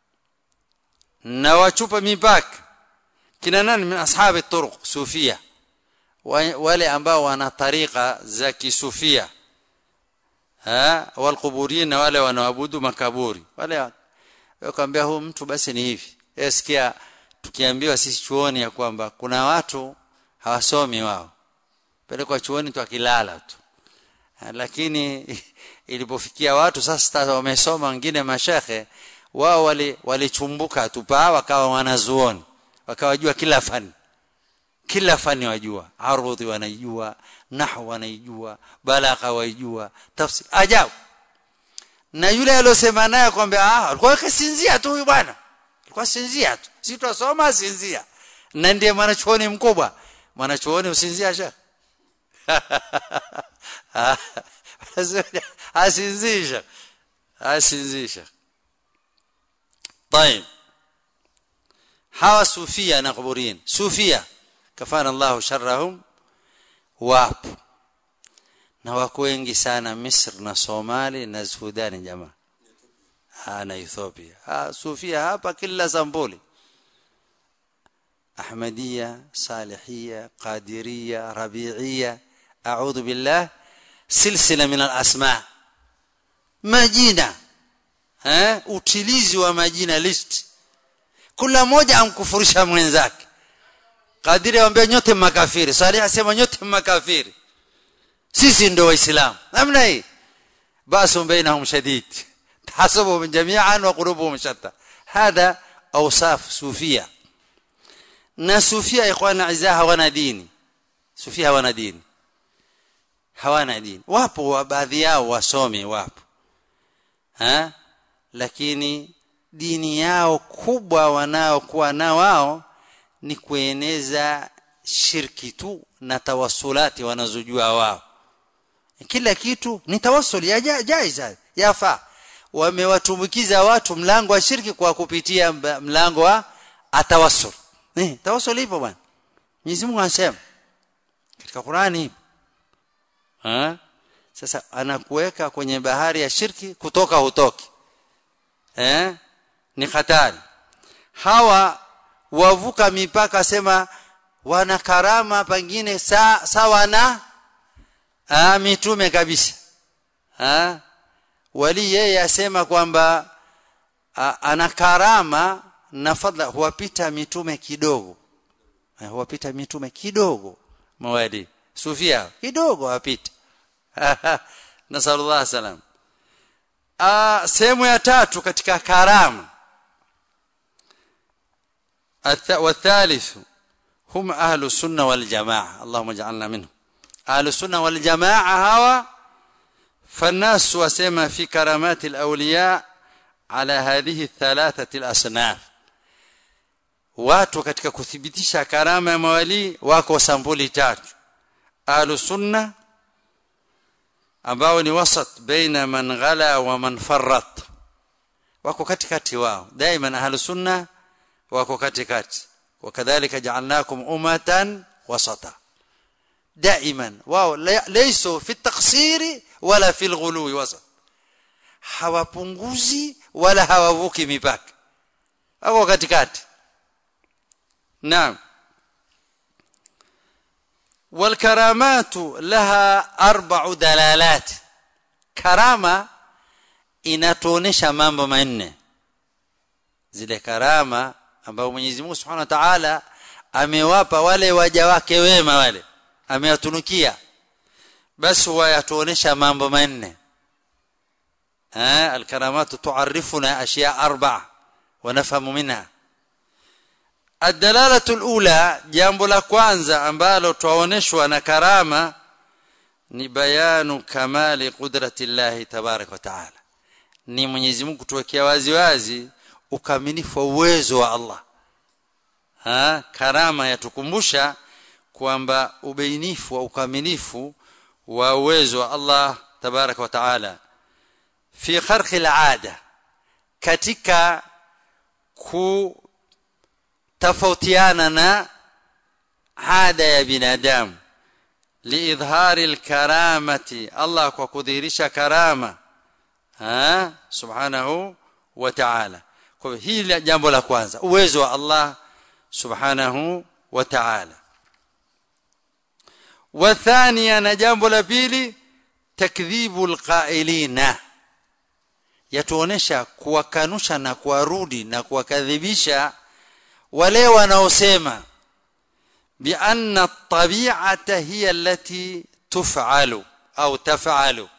na wachupa mipaka kina nani min ashabi turuq sufia wale ambao wana tariqa za kisufia ha walquburin wale wanaabudu makaburi wale wakamwambia huyu mtu basi ni hivi sikia tukiambiwa sisi chuoni ya kwamba kuna watu hawasomi wao pelekwa chuoni tu akilala tu lakini ilipofikia watu sasa wamesoma wengine mashekhe wao walichumbuka wali tupaa wakawa wanazuoni wakawajua kila fani kila fani wajua arudhi wanaijua nahwu wanaijua balagha waijua tafsiri ajabu na yule aliyosema naye kwamba ah alikuwa kasinzia tu huyu bwana alikuwa sinzia tu si tutasoma sinzia na ndiye mwanachuoni mkubwa mwanachuoni usinzia shekhe asinzisha asinzisha طيب hawa sufia na kuburin sufia kafana Allah sharrahum wapo na wako wengi sana Misri na Somali na Sudani jamaa na Ethiopia ha, sufia hapa kila sambuli Ahmadiyya Salihiyya Qadiriyya Rabi'iyya a'udhu billah silsila min al-asma majina eh utilizi wa majina list kila mmoja amkufurisha mwenzake kadiri aambia nyote makafiri salih asema nyote makafiri sisi ndio waislamu namna hii basu bainahum shadid tahsabuhum jami'an wa qulubuhum shatta hada awsaf sufia na sufia ikhwana izaa hawana dini sufia hawana dini hawana dini wapo wa baadhi yao wasomi wapo ha? lakini dini yao kubwa wanaokuwa na wao ni kueneza shirki tu na tawasulati wanazojua wao kila kitu ni tawasul ya jaiza yafaa wamewatumbukiza watu mlango wa shirki kwa kupitia mlango wa atawassul eh tawassul ipo bwana Mwenyezi Mungu anasema katika Qur'ani ipo ha? sasa anakuweka kwenye bahari ya shirki kutoka hutoki eh ni hatari hawa wavuka mipaka sema wana karama pengine sa, sawa na ah mitume kabisa ah wali yeye asema kwamba ana karama na fadla huwapita mitume kidogo huwapita mitume kidogo mawali sufia kidogo wapita nasallallahu salam ah sehemu ya tatu katika karama والثالث هم أهل السنة والجماعة اللهم اجعلنا منهم أهل السنة والجماعة هوا فالناس وسما في كرامات الأولياء على هذه الثلاثة الأصناف watu katika kuthibitisha karama ya mawali wako sampuli tatu ahlu sunna ambao ni wasat baina man ghala wa man farrat wako katikati wao daima ahlu sunna wako katikati wakadhalika ja'alnakum ummatan wasata daiman wao laysu fi at-taqsiri wala fi al-ghuluwi wasat hawapunguzi wala hawavuki mipaka wako katikati naam والكرامات لها اربع دلالات karama inatuonesha mambo manne zile karama ambazo Mwenyezi Mungu Subhanahu wa Ta'ala amewapa wale waja wake wema wale amewatunukia basi huwa yatuonesha mambo manne eh alkaramatu tuarifuna ashya arba'a wa nafhamu minha الدلاله الاولى jambo la kwanza ambalo twaoneshwa na karama ni bayanu kamali qudrati llahi tabarak wa taala ni Mwenyezi Mungu kutuwekea wazi wazi ukamilifu wa uwezo wa Allah ha karama yatukumbusha kwamba ubainifu wa ukamilifu wa uwezo wa Allah tabarak wa taala fi kharqi al'ada katika ku tofautiana na ada ya binadamu liidhari alkaramati Allah kwa kudhihirisha karama ha subhanahu wa ta'ala kwa hili jambo la kwanza uwezo wa Allah subhanahu wa ta'ala wa thania na jambo la pili takdhibu alqailina yatuonesha kuwakanusha na kuwarudi na kuwakadhibisha wale wanaosema بأن الطبيعة هي التي تفعل أو تفعل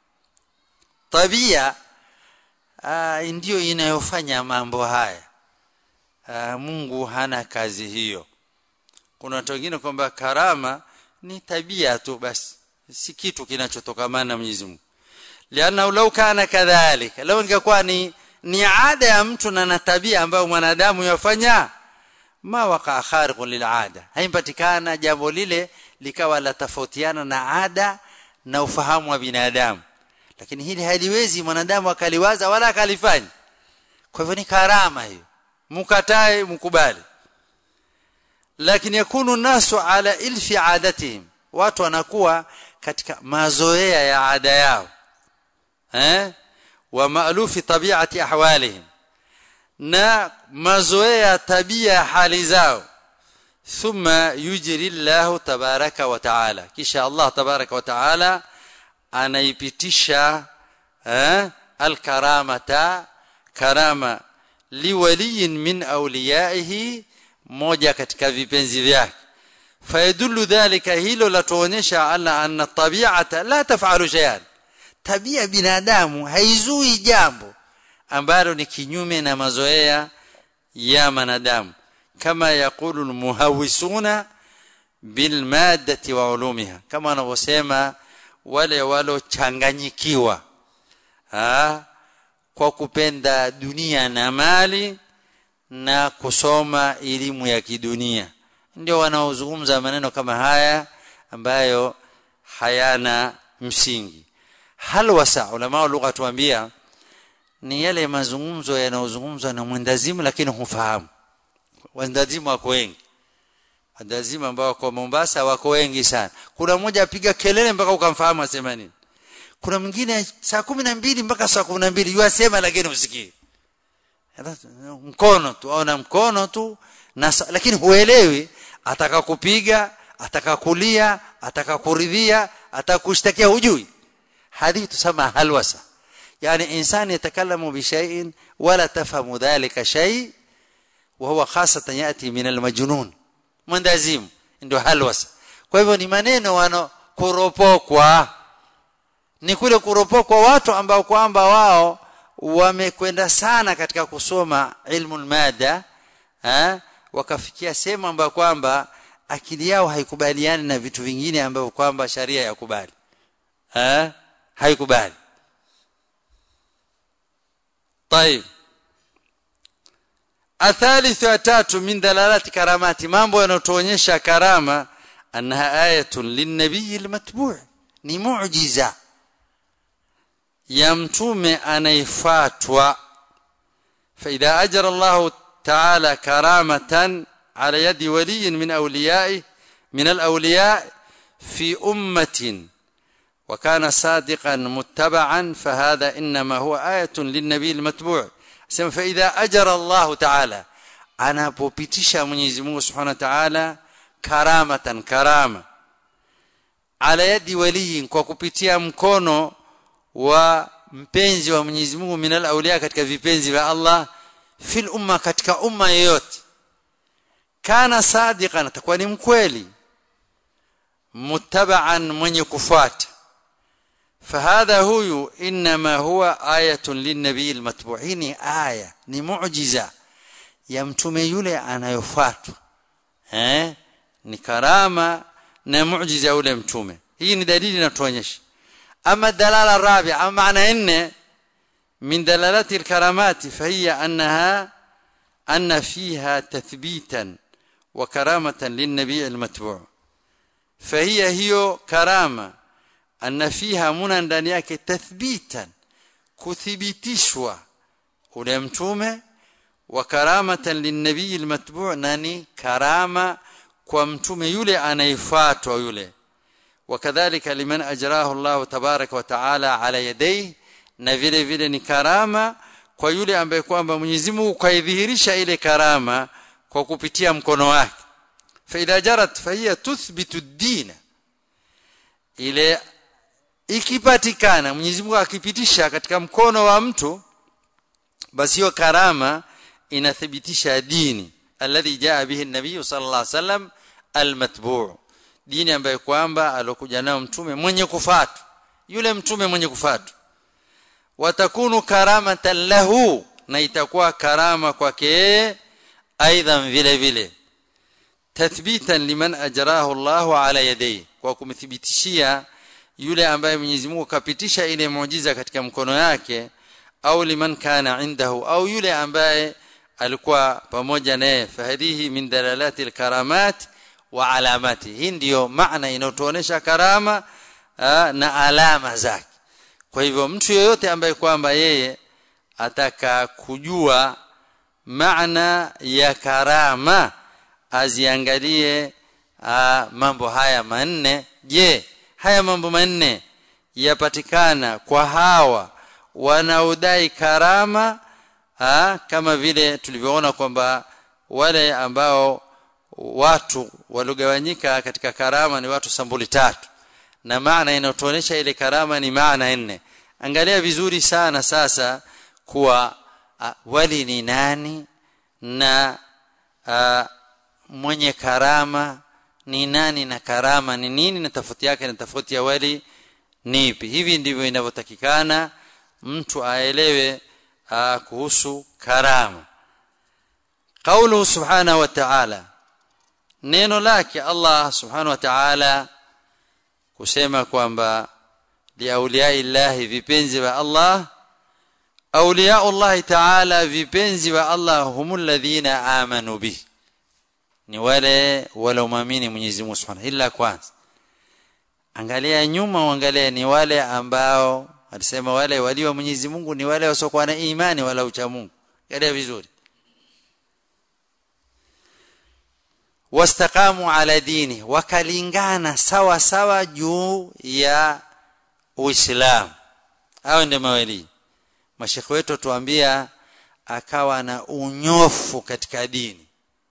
طبيعة ndio inayofanya mambo haya aa, Mungu hana kazi hiyo kuna watu wengine kwamba karama ni tabia tu basi si kitu kinachotokamana na Mwenyezi Mungu liana lau kana kadhalika lau ingekuwa ni ni ada ya mtu na na tabia ambayo mwanadamu yafanya ma waqa khariqun lil'ada haimpatikana jambo lile likawa la tofautiana na ada na ufahamu wa binadamu lakini hili haliwezi mwanadamu akaliwaza wala akalifanya kwa hivyo ni karama hiyo mukatae mkubali lakini yakunu nasu ala ilfi adatihim watu wanakuwa katika mazoea ya ada yao eh wa maalufi tabiati ahwalihim na mazoea tabia ya hali zao thumma yujri Allah tabaraka wa taala kisha Allah tabaraka wa taala anaipitisha eh, alkaramata karama liwaliyin min awliyaihi moja katika vipenzi vyake fayadullu dhalika hilo latuonyesha ala anna tabi'ata la taf'alu shay'an tabia binadamu haizui jambo ambalo ni kinyume na mazoea ya manadamu kama yakulu almuhawisuna bilmaddati wa ulumiha kama wanavyosema wale walochanganyikiwa kwa kupenda dunia na mali na kusoma elimu ya kidunia ndio wanaozungumza maneno kama haya ambayo hayana msingi hal wasa ulama lugha tuambia ni yale mazungumzo yanayozungumzwa na mwendazimu lakini hufahamu wendazimu wako wengi wendazimu ambao wako Mombasa wako wengi sana kuna mmoja apiga kelele mpaka ukamfahamu asema nini kuna mwingine saa kumi na mbili mpaka saa kumi na mbili yuasema lakini usikii mkono tu aona mkono tu na lakini huelewi ataka kupiga ataka kulia ataka kuridhia ataka kushtakia hujui hadi tusema halwasa يعني انسان يتكلم بشيء ولا تفهم ذلك شيء وهو خاصه ياتي من المجنون mwendazimu ndio halwasa kwa hivyo ni maneno wano kuropokwa ni kule kuropokwa watu ambao kwamba wao wamekwenda sana katika kusoma ilmu mada eh wakafikia sehemu ambayo kwamba akili yao haikubaliani na vitu vingine ambavyo kwamba sharia yakubali eh haikubali طيب الثالث وتاتو من دلالات كرامات mambo yanotuonyesha karama annaha ayatun linnabiy almatbu' ni muujiza ya mtume anayefuatwa فاذا اجر الله تعالى كرامه على يد ولي من اوليائه من الاولياء في امه وكان صادقا متبعا فهذا انما هو ايه للنبي المتبوع سما فاذا اجر الله تعالى anapopitisha Mwenyezi Mungu Subhanahu wa Ta'ala karamatan karama ala yadi waliyin kwa kupitia mkono wa mpenzi wa Mwenyezi Mungu minal auliya katika vipenzi vya Allah fil umma katika umma yoyote kana sadiqan atakuwa ni mkweli muttaba'an mwenye kufuata فهذا هو انما هو ايه للنبي المتبوع ni aya ni muujiza ya mtume yule anayofuatwa eh ni karama na muujiza yule mtume hii ni dalili inatuonyesha ama dalala rabi ama maana nne من دلالات الكرامات فهي انها ان فيها تثبيتا وكرامه للنبي المتبوع فهي هي كرامه ان فيها منا ndani yake tathbitan kuthibitishwa ule mtume wa karamatan linnabii almatbu' nani karama kwa mtume yule anayefuatwa yule wakadhalika liman ajrahu Allah tabaraka wa taala ala yadayhi na vile vile ni karama kwa yule ambaye kwamba Mwenyezi Mungu kaidhihirisha ile karama kwa kupitia mkono wake fa idha jarat fa hiya tuthbitu ad-din ile ikipatikana Mwenyezi Mungu akipitisha katika mkono wa mtu basi hiyo karama inathibitisha dini alladhi jaa bihi an-nabiy sallallahu alaihi wasallam al-matbu' dini ambayo kwamba alokuja nayo mtume mwenye kufuata yule mtume mwenye kufuata watakunu karamatan lahu na itakuwa karama kwake aidha vile vile tathbitan liman ajrahu Allah ala yadayhi kwa kumthibitishia yule ambaye Mwenyezi Mungu kapitisha ile muujiza katika mkono yake au liman kana indahu au yule ambaye alikuwa pamoja naye fahadihi min dalalati alkaramat wa alamati hii ndiyo maana inayotuonesha karama aa, na alama zake kwa hivyo mtu yeyote ambaye kwamba yeye ataka kujua maana ya karama aziangalie aa, mambo haya manne je haya mambo manne yapatikana kwa hawa wanaodai karama ha, kama vile tulivyoona kwamba wale ambao watu waliogawanyika katika karama ni watu sambuli tatu na maana inayotuonesha ile karama ni maana nne angalia vizuri sana sasa kuwa uh, wali ni nani na uh, mwenye karama ni nani na karama ni nini na tofauti yake na tofauti ya wali ni ipi hivi ndivyo inavyotakikana mtu aelewe uh, kuhusu karama قوله سبحانه وتعالى neno lake Allah subhanahu wa ta'ala kusema kwamba liauliyai llahi vipenzi wa Allah auliyau Allah ta'ala vipenzi wa Allah humul ladhina amanu bi ni wale waliomwamini Mwenyezi Mungu Subhanahu illa kwanza angalia nyuma uangalie ni wale ambao alisema wale walio Mwenyezi Mungu ni wale wasiokuwa na imani wala ucha Mungu angalia vizuri wastaqamu ala dini wakalingana sawa sawa juu ya Uislamu hao ndio mawali mashekhe wetu tuambia akawa na unyofu katika dini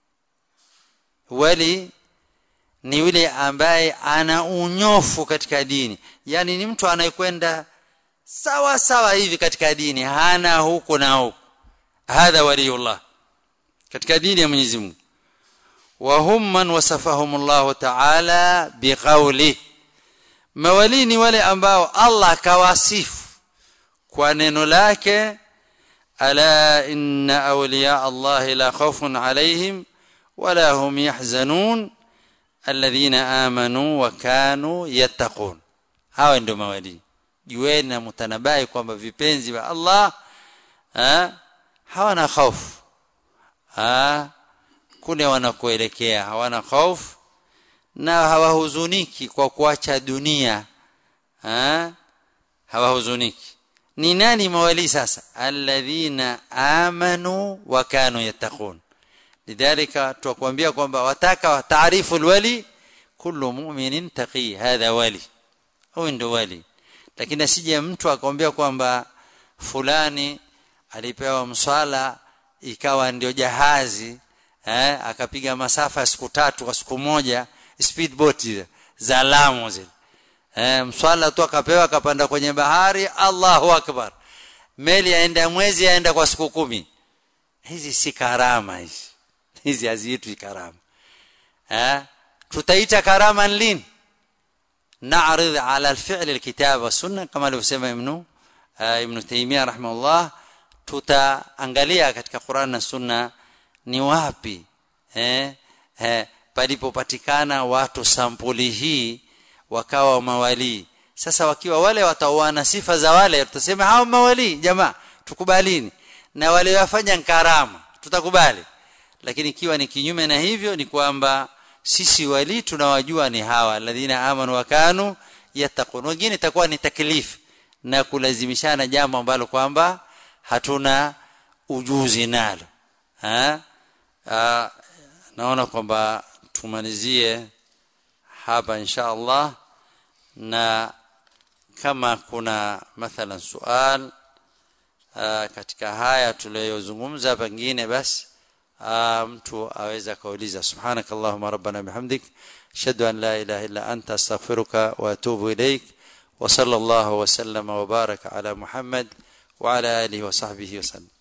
wali ni yule ambaye ana unyofu katika dini yani ni mtu anayekwenda sawa sawa hivi katika dini hana huku na huku hadha waliullah katika dini ya Mwenyezi Mungu وهم من وصفهم الله تعالى بقوله mawali ni wale ambao Allah kawasifu kwa neno lake ala inna awliya Allah la khawfun alayhim wala hum yahzanun alladhina amanu wa kanu yattaqun hawa ndio mawali jueni na mtanabai kwamba vipenzi wa Allah ha hawana hofu ha kule wanakoelekea hawana hofu na hawahuzuniki kwa kuacha dunia ha? hawahuzuniki ni nani mawali sasa alladhina amanu wa kanu yattaqun lidhalika tukwambia kwamba wataka taarifu alwali kullu mu'minin taqi hadha wali huyu ndio wali lakini asije mtu akwambia kwamba fulani alipewa mswala ikawa ndio jahazi eh, akapiga masafa siku tatu kwa siku moja speedboat za Lamu zile eh, mswala tu akapewa akapanda kwenye bahari Allahu akbar meli yaenda mwezi yaenda kwa siku kumi hizi si karama hizi hizi haziitwi karama eh tutaita karama lini نعرض على الفعل الكتاب والسنه كما alivyosema ibn ibn Taymiyyah rahimahullah tutaangalia katika Qur'an na Sunna ni wapi eh, eh palipopatikana watu sampuli hii wakawa mawali sasa wakiwa wale wataoana sifa za wale tutasema hao mawali jamaa tukubalini na wale wafanya karama tutakubali lakini ikiwa ni kinyume na hivyo ni kwamba sisi wali tunawajua ni hawa alladhina amanu wakanu yattaqun wengine itakuwa ni taklifu na kulazimishana jambo ambalo kwamba hatuna ujuzi nalo ha? Aa, naona kwamba tumalizie hapa insha Allah na kama kuna mathalan sual aa, katika haya tuliyozungumza pengine basi mtu aweza kauliza subhanakallahumma rabbana bihamdik ashhadu an la ilaha illa anta astaghfiruka wa atubu ilaik wa sallallahu wa sallama wa baraka ala muhammad wa ala alihi wa sahbihi wa sallam